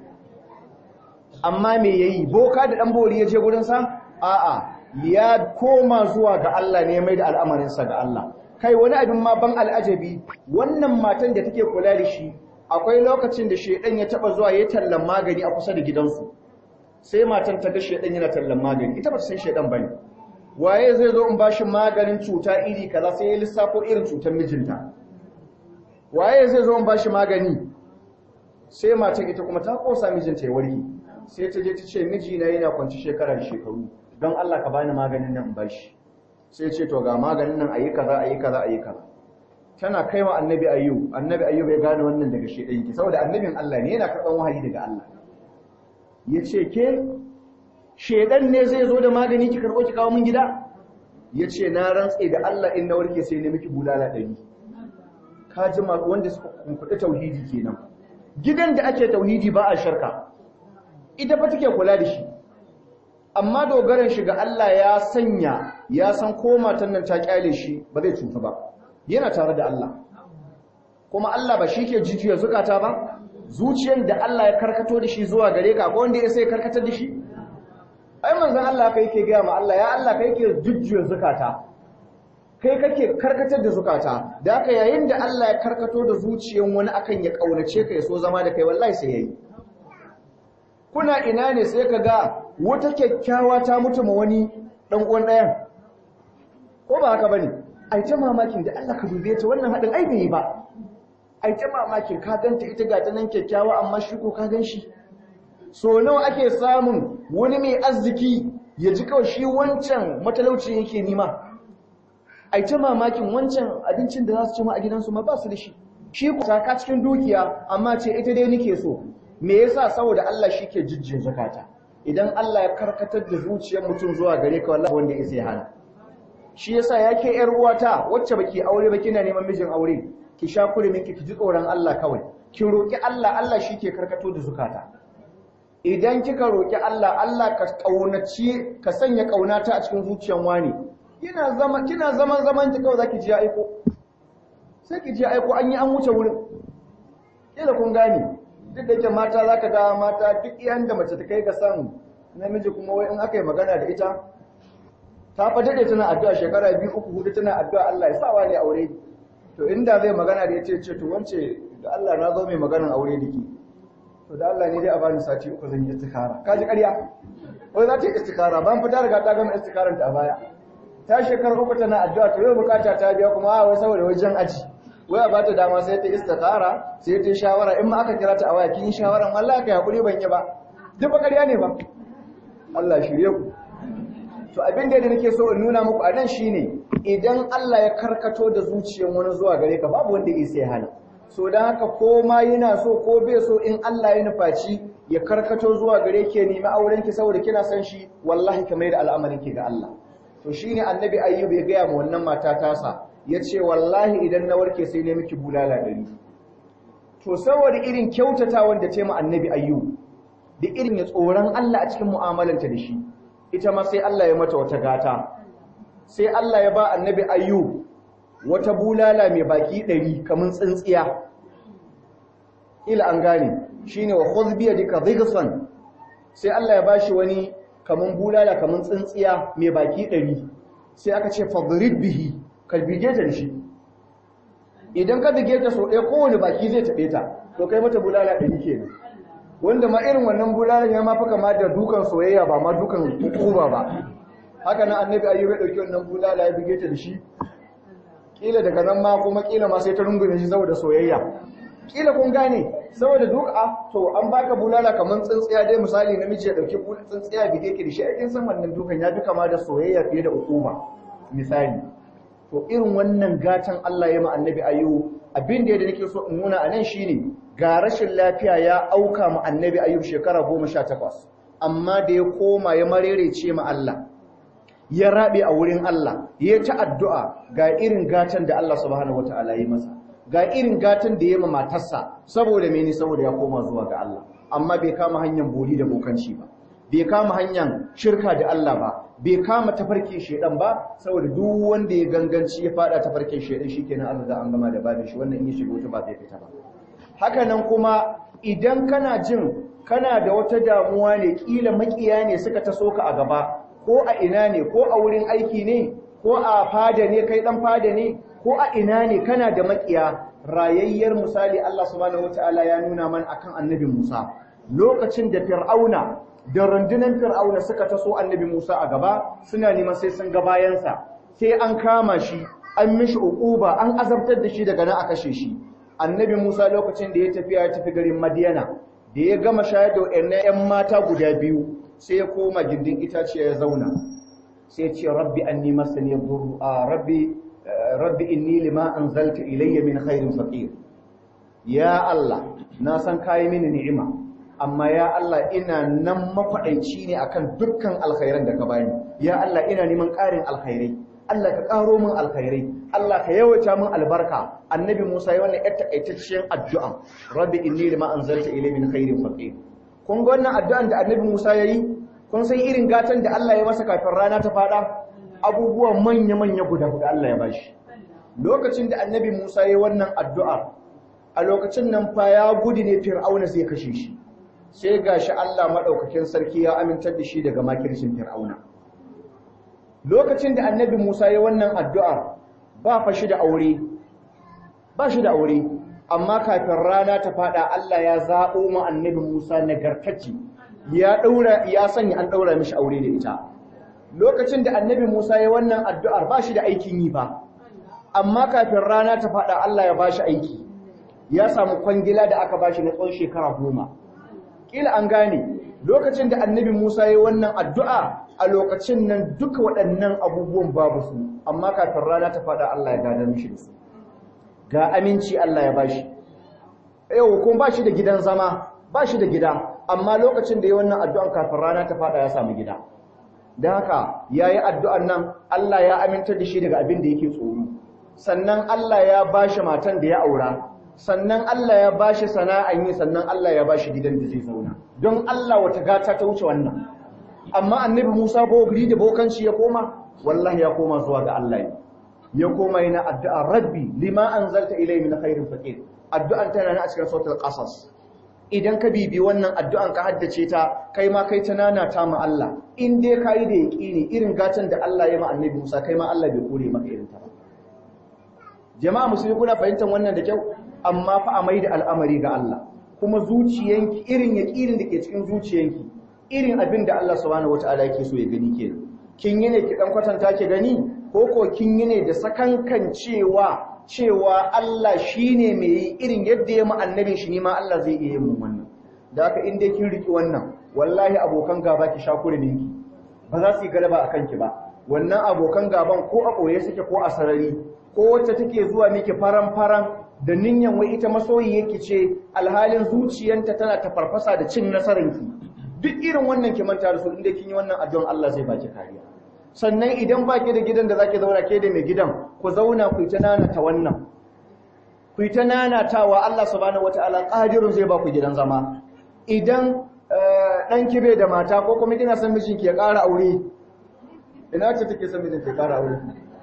amma me yayi boka da dan bori ya je gurin sa a'a ya koma zuwa ga Allah ne mai da al'amarin sa ga Allah kai wani abin ma ban al'ajabi wannan matan da take kula da shi akwai lokacin da shedan ya taba zuwa ya tallan magani a kusa da gidansu sai matan ta ga shedan yana tallan magani ita ba ta san shedan bane waye zai zo in bashi maganin cuta iri kaza sai ya lissafo irin cutar mijinta waye zai zo in bashi magani sai matan ita kuma ta kosa mijinta ya warke sai ta je ta ce mijina yana kwanci shekara da shekaru don Allah ka bani maganin nan in bashi sai ce to ga maganin nan ayi kaza ayi kaza ayi kaza tana kaiwa annabi ayyub annabi ayyub ya gane wannan daga shedan ki saboda annabin Allah ne yana karban wahayi daga Allah yace ke shedan ne zai zo da magani ki karbo ki kawo min gida yace na rantse da Allah in na warke sai ne miki bulala dari ka ji wanda suka kumfuɗi tauhidi kenan gidan da ake tauhidi ba a sharka ita fa take kula da shi amma dogaran shi ga Allah ya sanya ya san ko matan nan ta kyale shi ba zai cuta ba yana tare da Allah kuma Allah ba shi ke jijiya zukata ba zuciyar da Allah ya karkato da shi zuwa gare ka ko wanda ya sai karkatar da shi ai manzon Allah kai yake gaya ma Allah ya Allah kai ke jujjuya zukata kai kake karkatar da zukata da haka yayin da Allah ya karkato da zuciyar wani akan ya kaunace ka ya so zama da kai wallahi sai yayi kuna ina ne sai ka ga wata kyakkyawa ta mutu ma wani dan uwan ɗayan ko ba haka bane ai ta mamakin da Allah ka dube ta wannan hadin ai bai yi ba ai ta mamakin ka ganta ita ga ta nan kyakkyawa amma shi ko ka gan shi so nawa ake samun wani mai arziki ya ji kawai shi wancan matalauci yake nima ai ta mamakin wancan abincin da za su ci ma a gidansu ma ba su da shi shi ku saka cikin dukiya amma ce ita dai nake so me yasa saboda Allah shi ke jijjin zakata idan Allah ya karkatar da zuciyar mutum zuwa gare ka wallahi wanda ya sai hana shi yasa yake yar uwata wacce baki aure ba kina neman mijin aure ki sha kurumin ki ji tsoron Allah kawai ki roki Allah Allah shi ke karkato da zukata idan kika roki Allah Allah ka kaunaci ka sanya kaunata a cikin zuciyar wani kina zama kina zaman zaman ki kawai zaki ji ya aiko sai ki ji ya aiko an yi an wuce wurin kila kun gane duk da yake mata zaka ga mata duk iyan da mace ta kai ga san namiji kuma wai in aka yi magana da ita ta fa dade tana addu'a shekara biyu uku hudu tana addu'a Allah ya sa wa ne aure to inda zai magana da yace ce to wance da Allah na zo mai maganan aure dake to da Allah ne dai a bani sati uku zan yi istikara kaji ƙarya wai za ta yi istikara ban fita riga ta gama istikaran ta a baya ta shekara uku tana addu'a to yau bukata ta biya kuma a wai saboda wajen aji wai a bata dama sai ta istikara sai ta shawara in ma aka kira ta a waya kin shawaran wallahi kai hakuri ban yi ba duk ba ƙarya ne ba Allah shirye ku to abin da nake so in nuna muku a nan shine idan Allah ya karkato da zuciyar wani zuwa gare ka babu wanda ya sai hana so dan haka ko ma yana so ko bai so in Allah ya nufaci ya karkato zuwa gare ki nemi auren ki saboda kina san shi wallahi ka mai da al'amarin ki ga Allah to shine annabi ayyub ya gaya ma wannan mata tasa yace wallahi idan na warke sai ne miki bulala dari to saboda irin kyautata wanda ce ma annabi ayyub da irin ya tsoron Allah a cikin mu'amalanta da shi ita ma sai Allah ya mata wata gata sai Allah ya ba annabi ayyub wata bulala mai baki ɗari kamun tsintsiya ila an gane shine wa khudh bi yadika dhighsan sai Allah ya bashi wani kamun bulala kamun tsintsiya mai baki ɗari sai aka ce fadrib bihi ka bige ta shi idan ka bige ta so ɗaya kowane baki zai taɓe ta to kai mata bulala ɗari kenan wanda ma irin wannan bulalan ya mafi kama da dukan soyayya ba ma dukan hukuma ba haka nan annabi ayyub ya dauki wannan bulala ya bige ta da shi kila daga nan ma kuma kila ma sai ta rungume shi saboda soyayya kila kun gane saboda duka to an baka bulala kaman tsintsiya dai misali namiji ya dauki tsintsiya bige ki da shi aikin san wannan dukan ya fi kama da soyayya fiye da hukuma misali to irin wannan gatan Allah ya ma annabi ayyub abin da yadda nake so in nuna anan shine ga rashin lafiya ya auka mu annabi ayyub shekara 18 amma da ya koma ya marerece ma Allah ya rabe a wurin Allah ya ta addu'a ga irin gatan da Allah subhanahu wataala ya masa ga irin gatan da ya ma matarsa saboda mene saboda ya koma zuwa ga Allah amma bai kama hanyar boli da bokanci ba bai kama hanyar shirka da Allah ba bai kama tafarkin shedan ba saboda duk wanda ya ganganci ya fada tafarkin shedan shikenan Allah da an gama da babin shi wannan in ya shiga wuta ba zai fita ba haka nan kuma idan kana jin kana da wata damuwa ne kila makiya ne suka taso ka a gaba ko a ina ne ko a wurin aiki ne ko a fada ne kai dan fada ne ko a ina ne kana da makiya rayayyar misali Allah subhanahu wataala ya nuna man akan annabi Musa lokacin da Fir'auna da rundunar Fir'auna suka taso annabi Musa a gaba suna neman sai sun ga bayansa sai an kama shi an mishi uquba an azabtar da shi daga nan a kashe shi annabi Musa lokacin da ya tafi ya tafi garin Madiyana da ya gama shayar da wayannan ƴan mata guda biyu sai ya koma gindin itaciya ya zauna sai ya ce rabbi anni masani yadurru rabbi rabbi inni lima anzalta ilayya min khairin faqir ya Allah na san kai mini ni'ima amma ya Allah ina nan mafaɗaici ne akan dukkan alkhairan da ka bani ya Allah ina neman ƙarin alkhairai Allah ka ƙaro min alkhairai Allah ka yawaita min albarka annabi Musa ya wannan yar takaitaccen addu'a rabbi inni lima anzalta ilayya min khairin faqir kun ga wannan addu'an da annabi Musa yayi kun san irin gatan da Allah ya masa kafin rana ta fada abubuwa manya manya guda guda Allah ya bashi lokacin da annabi Musa yayi wannan addu'a a lokacin nan fa ya gudu ne Fir'auna zai kashe shi sai gashi Allah madaukakin sarki ya amintar da shi daga makircin Fir'auna lokacin da annabi Musa ya wannan addu'ar ba fa shi da aure ba shi da aure amma kafin rana ta fada Allah ya zaɓo mu annabi Musa nagartacci ya daura ya sanya an daura mishi aure da ita lokacin da annabi Musa ya wannan addu'ar ba shi da aikin yi ba amma kafin rana ta fada Allah ya bashi aiki ya samu kwangila da aka bashi na tsawon shekara goma kila an gane lokacin da annabi Musa ya wannan addu'a a lokacin nan duka waɗannan abubuwan babu su amma kafin rana ta faɗa Allah ya gada mishi da su ga aminci Allah ya bashi yau kuma ba shi da gidan zama ba shi da gida amma lokacin da ya wannan addu'an kafin rana ta faɗa ya samu gida don haka ya yi addu'an nan Allah ya amintar da shi daga abin da yake tsoro sannan Allah ya ba shi matan da ya aura sannan Allah ya ba shi sana'an yi sannan Allah ya ba shi gidan da zai zauna don Allah wata gata ta wuce wannan amma annabi Musa bogri da bokanci ya koma wallahi ya koma zuwa ga Allah ne ya koma yana addu'a rabbi lima anzalta ilayhi min khairin faqir addu'an tana nan a cikin sautul qasas idan ka bibi wannan addu'an ka haddace ta kai ma kai ta nana ta ma Allah in dai kai da yaqini irin gatan da Allah ya ma annabi Musa kai ma Allah bai kore maka irin ta ba jama'a musulmi kuna fahimtar wannan da kyau amma fa a maida al'amari ga Allah kuma zuciyanki irin yaqinin da ke cikin zuciyanki irin abin da Allah subhanahu wataala yake so ya gani kenan kin yi ne ki dan kwatanta ki gani ko ko kin yi ne da sakankan cewa cewa Allah shine mai yi irin yadda ya mu annabin shi ne ma Allah zai iya yin wannan da haka in dai kin riki wannan wallahi abokan gaba ki shakure ki ba za su yi galaba akan ki ba wannan abokan gaban ko a boye suke ko a sarari ko wacce take zuwa miki faran faran da ninyan wai ita masoyi yake ce alhalin zuciyanta tana ta farfasa da cin nasaranki duk irin wannan ki manta da su inda kin yi wannan addu'an Allah zai baki kariya sannan idan baki da gidan da zaki zauna ke da mai gidan ku zauna ku ta nanata wannan ku ta nanatawa Allah subhanahu wataala qadirun zai ba ku gidan zama idan dan kibe da mata ko kuma kina son mijinki ya ƙara aure ina ce take son mijinki ya ƙara aure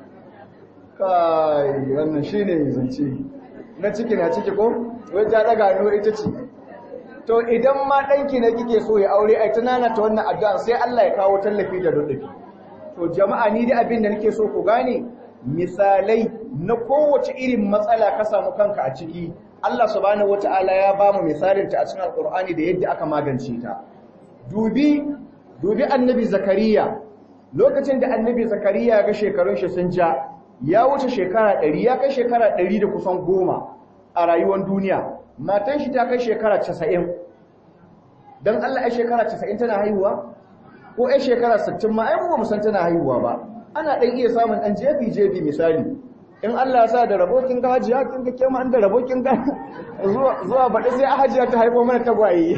kai wannan shine zance na ciki na ciki ko wai ta daga no ita ce to idan ma danki ne kike so ya aure ai tunana ta wannan addu'a sai Allah ya kawo tallafi da rudufi to jama'a ni da abin da nake so ku gane misalai na kowace irin matsala ka samu kanka a ciki Allah subhanahu wataala ya bamu misalin ta a cikin alqur'ani da yadda aka magance ta dubi dubi annabi zakariya lokacin da annabi zakariya ga shekarun shi sun ja ya wuce shekara 100 ya kai shekara 100 da kusan goma a rayuwar duniya matan shi ta kai shekara 90 dan Allah ai shekara 90 tana haihuwa ko ai shekara 60 ma ai mu san tana haihuwa ba ana dan iya samun dan jefi jefi misali in Allah ya sa da rabokin ga hajiya kin ga kema an da rabokin ga zuwa zuwa baɗi sai a hajiya ta haifo mana tagwaye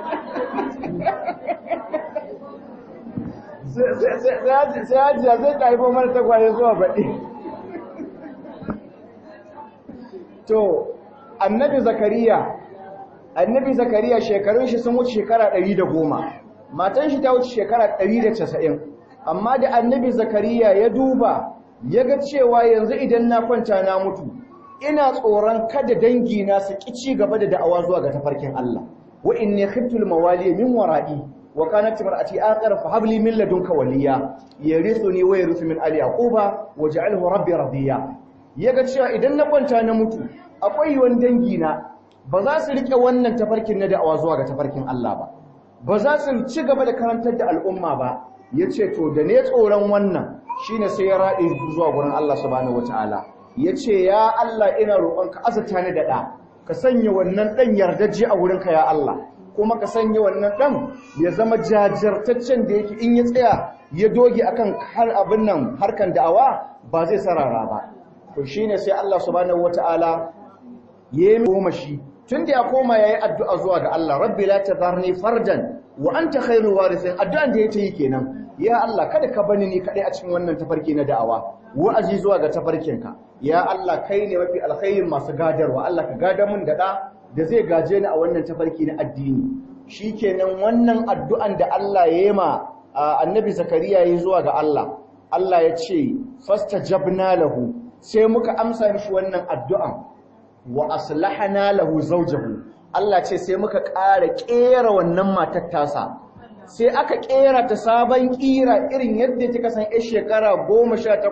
sai hajiya zai ta haifo mana tagwaye zuwa baɗi to annabi zakariya annabi zakariya shekarun shi sun wuce shekara 110 matan shi ta wuce shekara 190 amma da annabi zakariya ya duba ya ga cewa yanzu idan na kwanta na mutu ina tsoron kada dangi na su ki ci gaba da da'awa zuwa ga tafarkin Allah wa inni khiftul mawali min wara'i wa kanat imraati aqra fa habli min ladunka waliya yarithuni wa yarithu min ali yaquba waj'alhu rabbi radiya yaga cewa idan na kwanta na mutu akwai wani dangi na ba za su rike wannan tafarkin na da'awa zuwa ga tafarkin Allah ba ba za su ci gaba da karantar da al'umma ba yace to da ne tsoron wannan shine sai ya rade zuwa gurin Allah subhanahu wataala yace ya Allah ina roƙonka azata ni da da ka sanya wannan dan yardaje a wurinka ya Allah kuma ka sanya wannan dan ya zama jajirtaccen da yake in ya tsaya ya doge akan har abin nan harkan da'awa ba zai sarara ba to shine sai Allah subhanahu wataala yayi goma shi tunda ya koma yayi addu'a zuwa ga Allah rabbi la tadharni fardan wa anta khairul warithin addu'an da yake yi kenan ya Allah kada ka bani ni kadai a cikin wannan tafarki na da'awa wa'azi zuwa ga tafarkinka ya Allah kai ne mafi alkhairin masu gadarwa Allah ka gada mun da da da zai gaje ni a wannan tafarki na addini shikenan wannan addu'an da Allah ya yi ma annabi zakariya yayi zuwa ga Allah Allah ya ce fastajabna lahu sai muka amsa mishi wannan addu'an wa aslahana lahu zawjahu Allah ce sai muka ƙara ƙera wannan matar tasa sai aka ƙera ta sabon ƙira irin yadda kika san ƴar shekara 18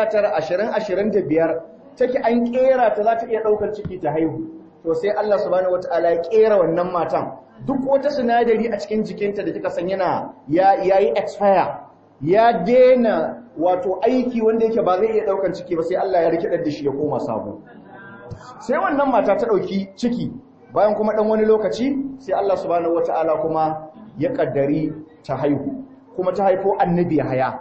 19 20 25 take an ƙera ta za ta iya ɗaukar ciki ta haihu to sai Allah subhanahu wataala ya ƙera wannan matan duk wata sinadari a cikin jikinta da kika san yana ya yayi expire ya dena wato aiki wanda yake ba zai iya ɗaukar ciki ba sai Allah ya rikidar da shi ya koma sabo sai wannan mata ta ɗauki ciki bayan kuma ɗan wani lokaci sai Allah subhanahu wata'ala kuma ya ƙaddari ta haihu kuma ta haifo annabi haya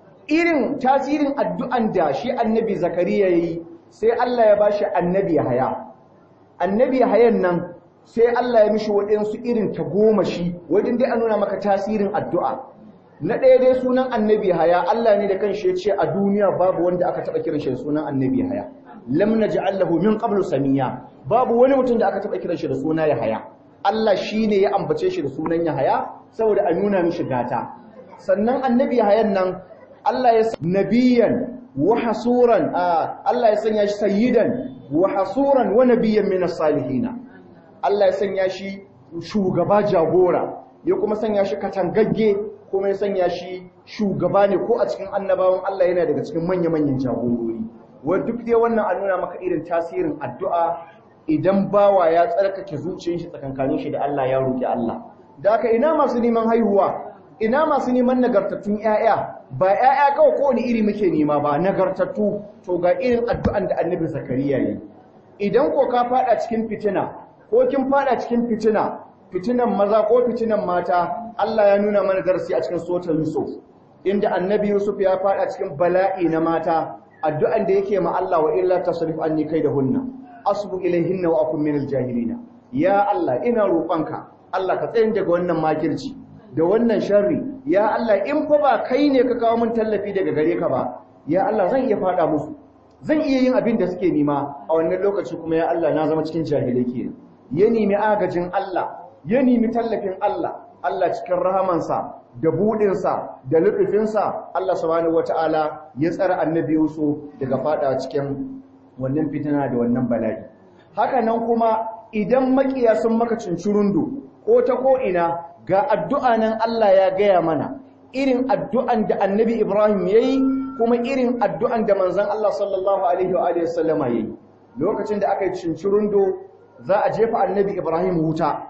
irin tasirin addu'an da shi annabi zakariya yi sai Allah ya bashi annabi haya annabi hayan nan sai Allah ya mishi waɗansu irin ta goma shi wajen dai a nuna maka tasirin addu'a na ɗaya dai sunan annabi haya Allah ne da kanshi ya ce a duniya babu wanda aka taɓa kiran shi da sunan annabi haya lam naj'al lahu min qablu samiya babu wani mutum da aka taɓa kiran shi da suna Yahaya Allah shine ya ambace shi da sunan Yahaya saboda a nuna mishi gata sannan annabi Yahayan nan Allah ya nabiyan wa hasuran Allah ya sanya shi sayyidan wa hasuran wa nabiyyan min as-salihin Allah ya sanya shi shugaba jagora ya kuma sanya shi katangagge kuma ya sanya shi shugaba ne ko a cikin annabawan Allah yana daga cikin manya-manyan jagorori wa duk dai wannan an nuna maka irin tasirin addu'a idan bawa ya tsarkake zuciyar shi tsakankanin shi da Allah ya roki Allah da haka ina masu neman haihuwa ina masu neman nagartattun ƴaƴa ba ƴaƴa kawai ko wani iri muke nema ba nagartattu to ga irin addu'an da Annabi Zakariya yi idan ko ka fada cikin fitina ko kin fada cikin fitina fitinan maza ko fitinan mata Allah ya nuna mana darasi a cikin suratul Yusuf inda Annabi Yusuf ya fada cikin bala'i na mata addu'an da yake ma Allah wa illa tasrif anni kaidahunna asbu ilayhinna wa akun minal jahilina ya Allah ina roƙonka Allah ka tsayin daga wannan makirci da wannan sharri ya Allah in fa ba kai ne ka kawo min tallafi daga gare ka ba ya Allah zan iya fada musu zan iya yin abin da suke nima a wannan lokaci kuma ya Allah na zama cikin jahilai kenan ya nemi agajin Allah ya nemi tallafin Allah Allah cikin rahamansa da budinsa da lutufinsa Allah subhanahu wataala ya tsara annabi Yusuf daga fada cikin wannan fitina da wannan bala'i haka nan kuma idan makiya sun maka cincirundu ko ta ko ina ga addu'a nan Allah ya gaya mana irin addu'an da annabi Ibrahim yayi kuma irin addu'an da manzon Allah sallallahu alaihi wa alihi wasallama yayi lokacin da aka yi cincirundo za a jefa annabi Ibrahim wuta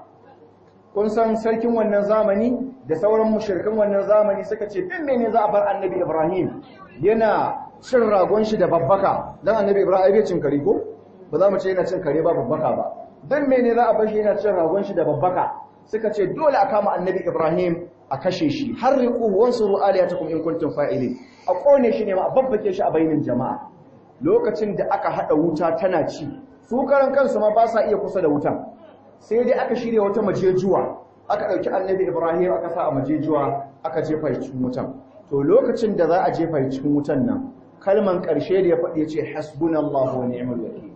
kun san sarkin wannan zamani da sauran mushrikan wannan zamani suka ce din mene za a bar annabi Ibrahim yana cin ragon shi da babbaka dan annabi Ibrahim bai cin kare ko ba za mu ce yana cin kare ba babbaka ba dan mene za a bar shi yana cin ragon shi da babbaka suka ce dole a kama annabi Ibrahim a kashe shi har riqu wansuru aliyatakum in kuntum fa'ilin a kone shi ne ma a babbake shi a bainin jama'a lokacin da aka hada wuta tana ci su karan kansu ma ba sa iya kusa da wutan sai dai aka shirya wata majejuwa aka ɗauki annabi ibrahim aka sa a majejuwa aka jefa cikin wutan to lokacin da za a jefa cikin wutan nan kalman ƙarshe da ya faɗi ya ce hasbunallahu wa ni'mal wakil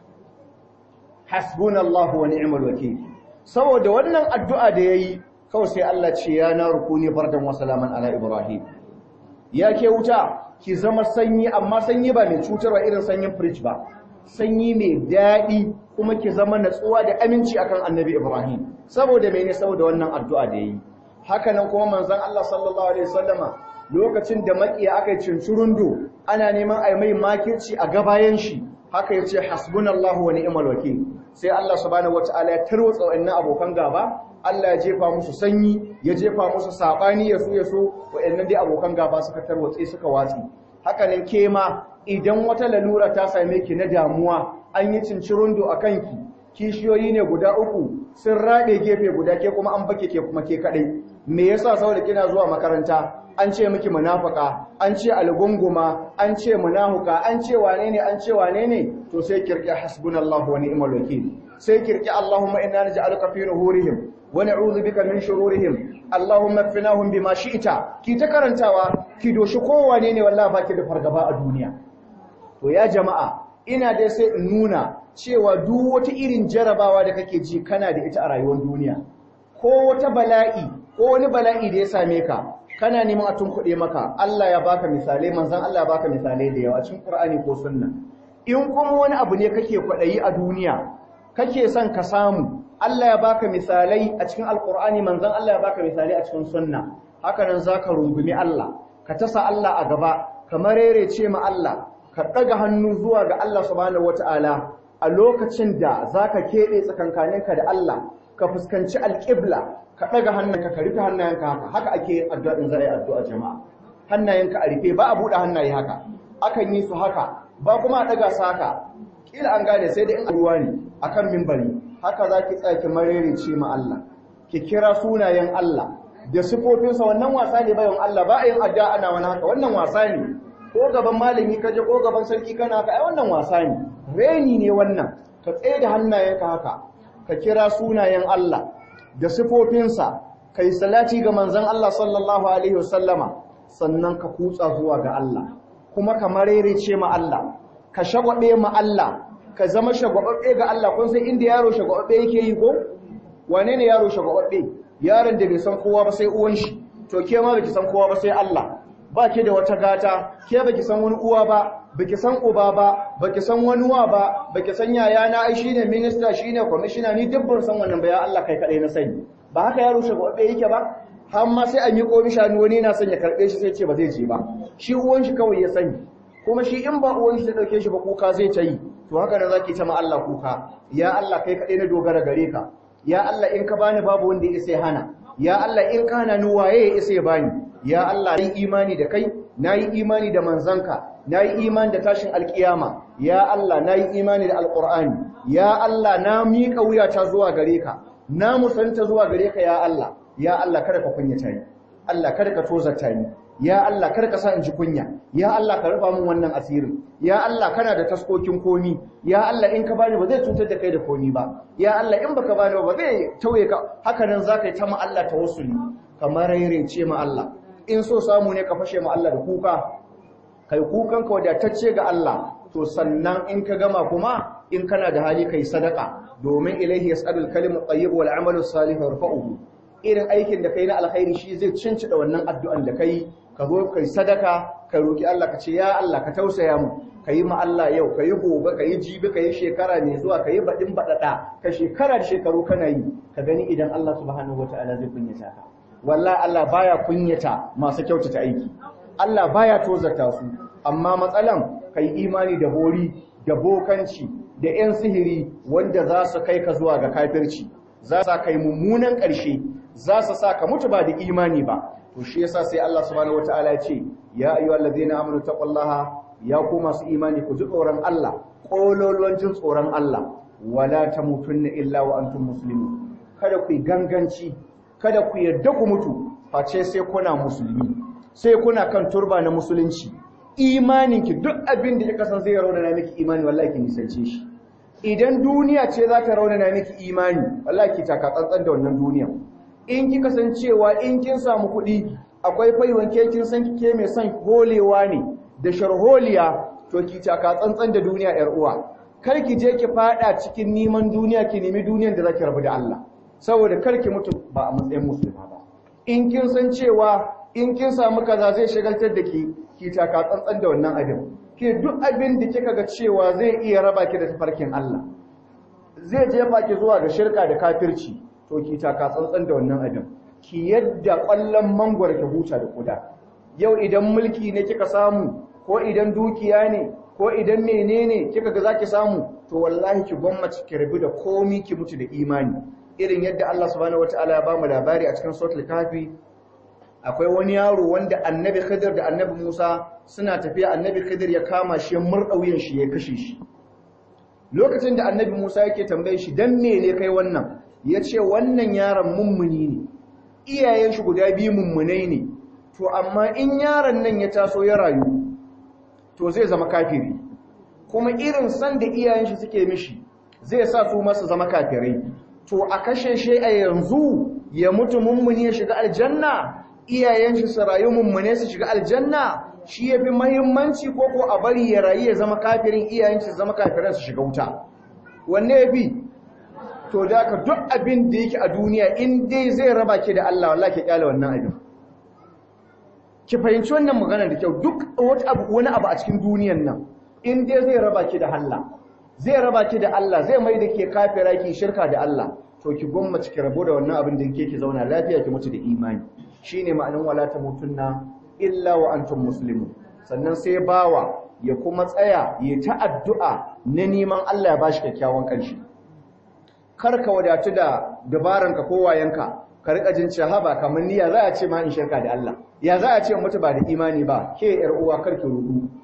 hasbunallahu wa ni'mal wakil saboda wannan addu'a da yayi kawai sai Allah ce ya na rukuni bardan wa salaman ala ibrahim ya ke wuta ki zama sanyi amma sanyi ba mai cutarwa irin sanyin fridge ba sanyi mai daɗi kuma ki zama natsuwa da aminci akan annabi Ibrahim saboda mene saboda wannan addu'a da yi haka nan kuma manzon Allah sallallahu alaihi wasallama lokacin da makiya aka yi cincirundo ana neman ai mai makirci a gabayan shi haka yace hasbunallahu wa ni'mal wakeel sai Allah subhanahu wataala ya tarwatsa wannan abokan gaba Allah ya jefa musu sanyi ya jefa musu sabani ya so ya so wayannan dai abokan gaba suka tarwatse suka watsi haka nan ke ma idan wata lalura ta same ki na damuwa an yi cincirundo a kanki kishiyoyi ne guda uku sun raɗe gefe guda ke kuma an bake ke kuma ke kaɗai me yasa saboda kina zuwa makaranta an ce miki munafaka an ce algunguma an ce munahuka an ce wane ne an ce wane ne to sai kirki hasbunallahu wa ni'mal wakil sai kirki allahumma inna naj'aluka fi nuhurihim wa na'udhu bika min shururihim allahumma kfinahum bima shi'ta ki ta karantawa ki doshi kowane ne wallahi baki da fargaba a duniya to ya jama'a ina dai sai in nuna cewa duk wata irin jarabawa da kake ji kana da ita a rayuwar duniya ko wata bala'i ko wani bala'i da ya same ka kana neman a tunkuɗe maka Allah ya baka misalai manzon Allah ya baka misalai da yawa cikin Qur'ani ko sunna in kuma wani abu ne kake kwaɗayi a duniya kake son ka samu Allah ya baka misalai a cikin Alƙur'ani manzon Allah ya baka misalai a cikin sunna haka nan zaka rungumi Allah ka tasa Allah a gaba kamar ce ma Allah ka ɗaga hannu zuwa ga Allah subhanahu wata'ala a lokacin da zaka keɓe tsakankaninka da Allah ka fuskanci alƙibla ka ɗaga hannunka ka rufe hannayenka haka haka ake yin addu'a in za a yi addu'a jama'a hannayenka a rufe ba a buɗe hannaye haka akan yi su haka ba kuma a ɗaga su haka ila an gane sai da in ruwa ne akan mimbari haka zaki tsaya ki marerece ma Allah ki kira sunayen Allah da sifofinsa wannan wasa ne bayan Allah ba a yin addu'a ana wani haka wannan wasa ne ko gaban malami kaje ko gaban sarki kana haka ai wannan wasa ne reni ne wannan ka tsaye da hannayenka haka ka kira sunayen Allah da sifofinsa kai salati ga manzon Allah sallallahu alaihi wasallama sannan ka kutsa zuwa ga Allah kuma ka marerece ma Allah ka shagwabe ma Allah ka zama shagwababbe ga Allah kun san inda yaro shagwababbe yake yi ko wane ne yaro shagwababbe yaron da bai san kowa ba sai uwan shi to ke ma baki san kowa ba sai Allah ba ke da wata gata ke baki san wani uwa ba baki san uba ba baki san wani wa ba baki san yaya na ai shine minister shine commissioner ni duk ban san wannan ba ya Allah kai kadai na sani ba haka yaro shagwababbe yake ba har ma sai a miƙo mishi wani yana son ya karɓe shi sai ce ba zai je ba shi uwan shi kawai ya sani kuma shi in ba uwan shi ta dauke shi ba kuka zai ta yi to haka nan zaki ta ma Allah kuka ya Allah kai kadai na dogara gare ka ya Allah in ka bani babu wanda ya sai hana ya Allah in ka hana ni waye ya isa bani ya Allah nayi imani da kai nayi imani da manzanka nayi imani da tashin alkiyama ya Allah nayi imani da alqur'ani ya Allah na miƙa wuyata zuwa gare ka na musanta zuwa gare ka ya Allah ya Allah kada ka kunyata ni Allah kada ka tozarta ni ya Allah kada ka sa in ji kunya ya Allah ka rufa min wannan asirin ya Allah kana da taskokin komi ya Allah in ka bani ba zai cutar da kai da komi ba ya Allah in baka bani ba zai tauye ka haka nan zaka yi ta ma Allah tawassuli kamar ce ma Allah in so samu ne ka fashe ma Allah da kuka kai kukan ka wadatacce ga Allah to sannan in ka gama kuma in kana da hali kai sadaka domin ilaihi yas'alul kalimu tayyib wal amalu salih yarfa'uhu irin aikin da kai na alkhairi shi zai cincida wannan addu'an da kai ka zo kai sadaka ka roki Allah ka ce ya Allah ka tausaya mu kai ma Allah yau kai gobe kai jibi kai shekara ne zuwa kai badin badada ka shekara da shekaru kana yi ka gani idan Allah subhanahu wataala zai kunyata ka wallahi Allah baya kunyata masu kyautata aiki Allah baya tozarta su amma matsalan kai imani da hori da bokanci da 'yan sihiri wanda za su kai ka zuwa ga kafirci za su kai mummunan ƙarshe za su sa ka mutu ba da imani ba to shi yasa sai Allah subhanahu wataala ya ce ya ayyuhal ladina amanu taqullaha ya ku masu imani ku ji tsoron Allah kololuwan jin tsoron Allah wala tamutunna illa wa antum muslimun kada ku ganganci kada ku yarda ku mutu face sai kuna musulmi sai kuna kan turba na musulunci imaninki duk abin da kika san zai raunana miki imani wallahi ki nisance shi idan duniya ce za ta raunana miki imani wallahi ki taka tsantsan da wannan duniya in kika san cewa in kin samu kuɗi akwai faiwan ke kin san ke mai son holewa ne da sharholiya to ki taka tsantsan da duniya yar uwa kar ki je ki fada cikin neman duniya ki nemi duniyar da zaki rabu da Allah saboda kar ki mutu ba a matsayin musulma ba in kin san cewa in kin samu kaza zai shagaltar da ki ki taka tsantsan da wannan abin ke duk abin da kika ga cewa zai iya raba ki da tafarkin Allah zai jefa ki zuwa ga shirka da kafirci to ki taka tsantsan da wannan abin ki yadda ƙwallon mangwar ki huta da kuda yau idan mulki ne kika samu ko idan dukiya ne ko idan menene kika ga zaki samu to wallahi ki gwammaci ki rabu da komi ki mutu da imani irin yadda Allah subhanahu wataala ya ba mu labari a cikin suratul kafi akwai wani yaro wanda annabi Khidir da annabi Musa suna tafiya annabi Khidir ya kama shi murdauyin shi ya kashe shi lokacin da annabi Musa yake tambaye shi dan me ne kai wannan yace wannan yaron mummuni ne iyayen shi guda biyu mummunai ne to amma in yaron nan ya taso ya rayu to zai zama kafiri kuma irin san da iyayen shi suke mishi zai sa su masu zama kafirai to a kashe shi a yanzu ya mutu mummuni ya shiga aljanna iyayen shi su rayu mummune su shiga aljanna shi yafi muhimmanci ko ko a bari ya rayu ya zama kafirin iyayen shi zama kafiran su shiga wuta wanne yafi to da ka duk abin da yake a duniya in dai zai raba ki da Allah wallahi ki kyale wannan abin ki fahimci wannan magana da kyau duk wata abu wani abu a cikin duniyan nan in dai zai raba ki da Allah zai raba ki da Allah zai mai da ke kafira ki shirka da Allah to ki gwammace ki rabo da wannan abin da yake ki zauna lafiya ki mutu da imani shine ma'anin wala tamutunna illa wa antum muslimun sannan sai bawa ya kuma tsaya ya ta addu'a na neman Allah ya bashi kyakkyawan ƙarshe kar ka wadatu da dabaranka ko wayanka ka rika jin cewa haba kamar niyya za a ce ma in shirka da Allah ya za a ce mutu ba da imani ba ke yar uwa kar ki rudu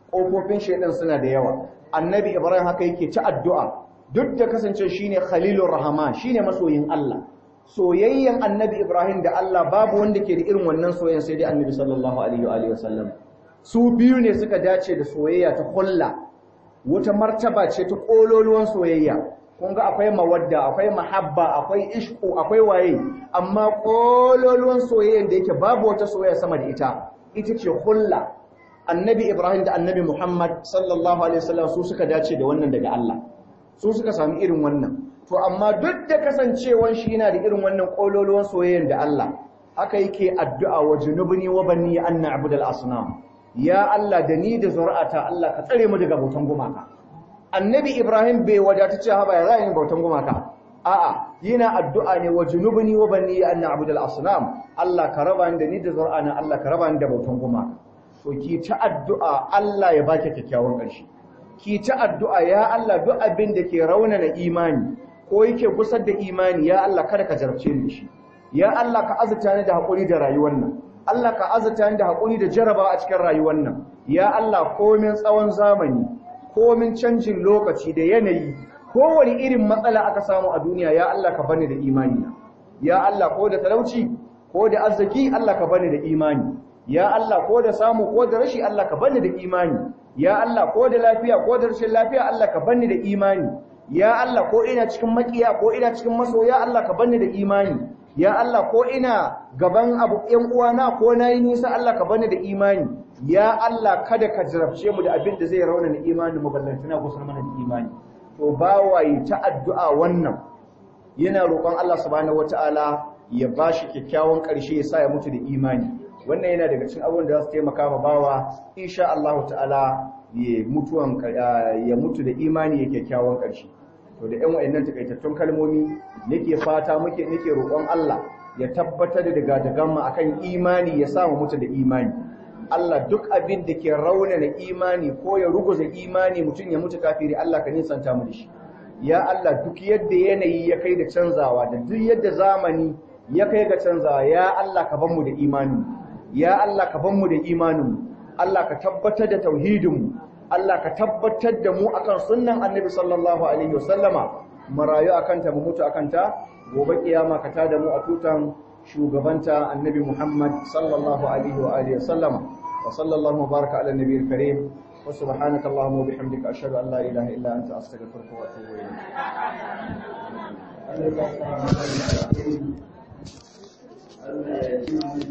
ƙofofin shaidan suna da yawa annabi ibrahim haka yake ci addu'a duk da kasance shine khalilur rahman shine masoyin Allah soyayyen annabi ibrahim da Allah babu wanda ke da irin wannan soyayyen sai dai annabi sallallahu alaihi wa alihi wasallam su biyu ne suka dace da soyayya ta hulla wata martaba ce ta kololuwan soyayya kun ga akwai mawadda akwai mahabba akwai ishku akwai waye amma kololuwan soyayyen da yake babu wata soyayya sama da ita ita ce hulla annabi ibrahim da annabi muhammad sallallahu alaihi wasallam su suka dace da wannan daga Allah su suka sami irin wannan to amma duk da kasancewan shi yana da irin wannan kololuwan soyayyen da Allah haka yake addu'a wa junubni wa banni an na'budu al-asnam ya Allah da ni da zuri'ata Allah ka tsare mu daga bautan gumaka annabi ibrahim bai wadata ce haba ya zai bautan gumaka a'a yana addu'a ne wa junubni wa banni an na'budu al-asnam Allah ka raba ni da ni da zuri'ana Allah ka raba ni da bautan gumaka to ki ta addu'a Allah ya baki kyakkyawan ƙarshe ki ta addu'a ya Allah duk abin da ke raunana imani ko yake gusar da imani ya Allah kada ka jarabce ni shi ya Allah ka azurta ni da haƙuri da rayuwar nan Allah ka azurta ni da haƙuri da jarabawa a cikin rayuwar nan ya Allah komin tsawon zamani komin canjin lokaci da yanayi kowane irin matsala aka samu a duniya ya Allah ka bani da imani ya Allah ko da talauci ko da arziki Allah ka bani da imani ya Allah ko da samu ko da rashi Allah ka bani da imani ya Allah ko da lafiya ko da rashin lafiya Allah ka bani da imani ya Allah ko ina cikin makiya ko ina cikin masoya Allah ka bani da imani ya Allah ko ina gaban abu ƴan uwana ko nayi nisa Allah ka bani da imani ya Allah kada ka jarabce mu da abin da zai raunana imanin mu ballantana ko mana da imani to bawaye ta addu'a wannan yana roƙon Allah subhanahu wataala ya bashi kyakkyawan ƙarshe ya sa ya mutu da imani wannan yana daga cikin abubuwan da za su taimaka ma bawa insha Allah ta'ala ya mutuwan ya mutu da imani ya kyakkyawan ƙarshe to da ƴan wayannan takaitattun kalmomi nake fata muke nake roƙon Allah ya tabbatar da daga mu akan imani ya samu mutu da imani Allah duk abin da ke raunana imani ko ya ruguza imani mutum ya mutu kafiri Allah ka nisanta mu da shi ya Allah duk yadda yanayi ya kai da canzawa da duk yadda zamani ya kai ga canzawa ya Allah ka ban mu da imani ya Allah ka ban mu da imanin Allah ka tabbatar da tauhidin Allah ka tabbatar da mu akan sunnan Annabi sallallahu alaihi wasallama mu rayu akan ta mu mutu akan ta gobe kiyama ka tada mu a tutan shugabanta Annabi Muhammad sallallahu alaihi wa alihi wasallama wa sallallahu baraka ala nabiyil karim wa subhanaka allahumma wa bihamdika ashhadu an la ilaha illa anta astaghfiruka wa atubu ilayk Allah ya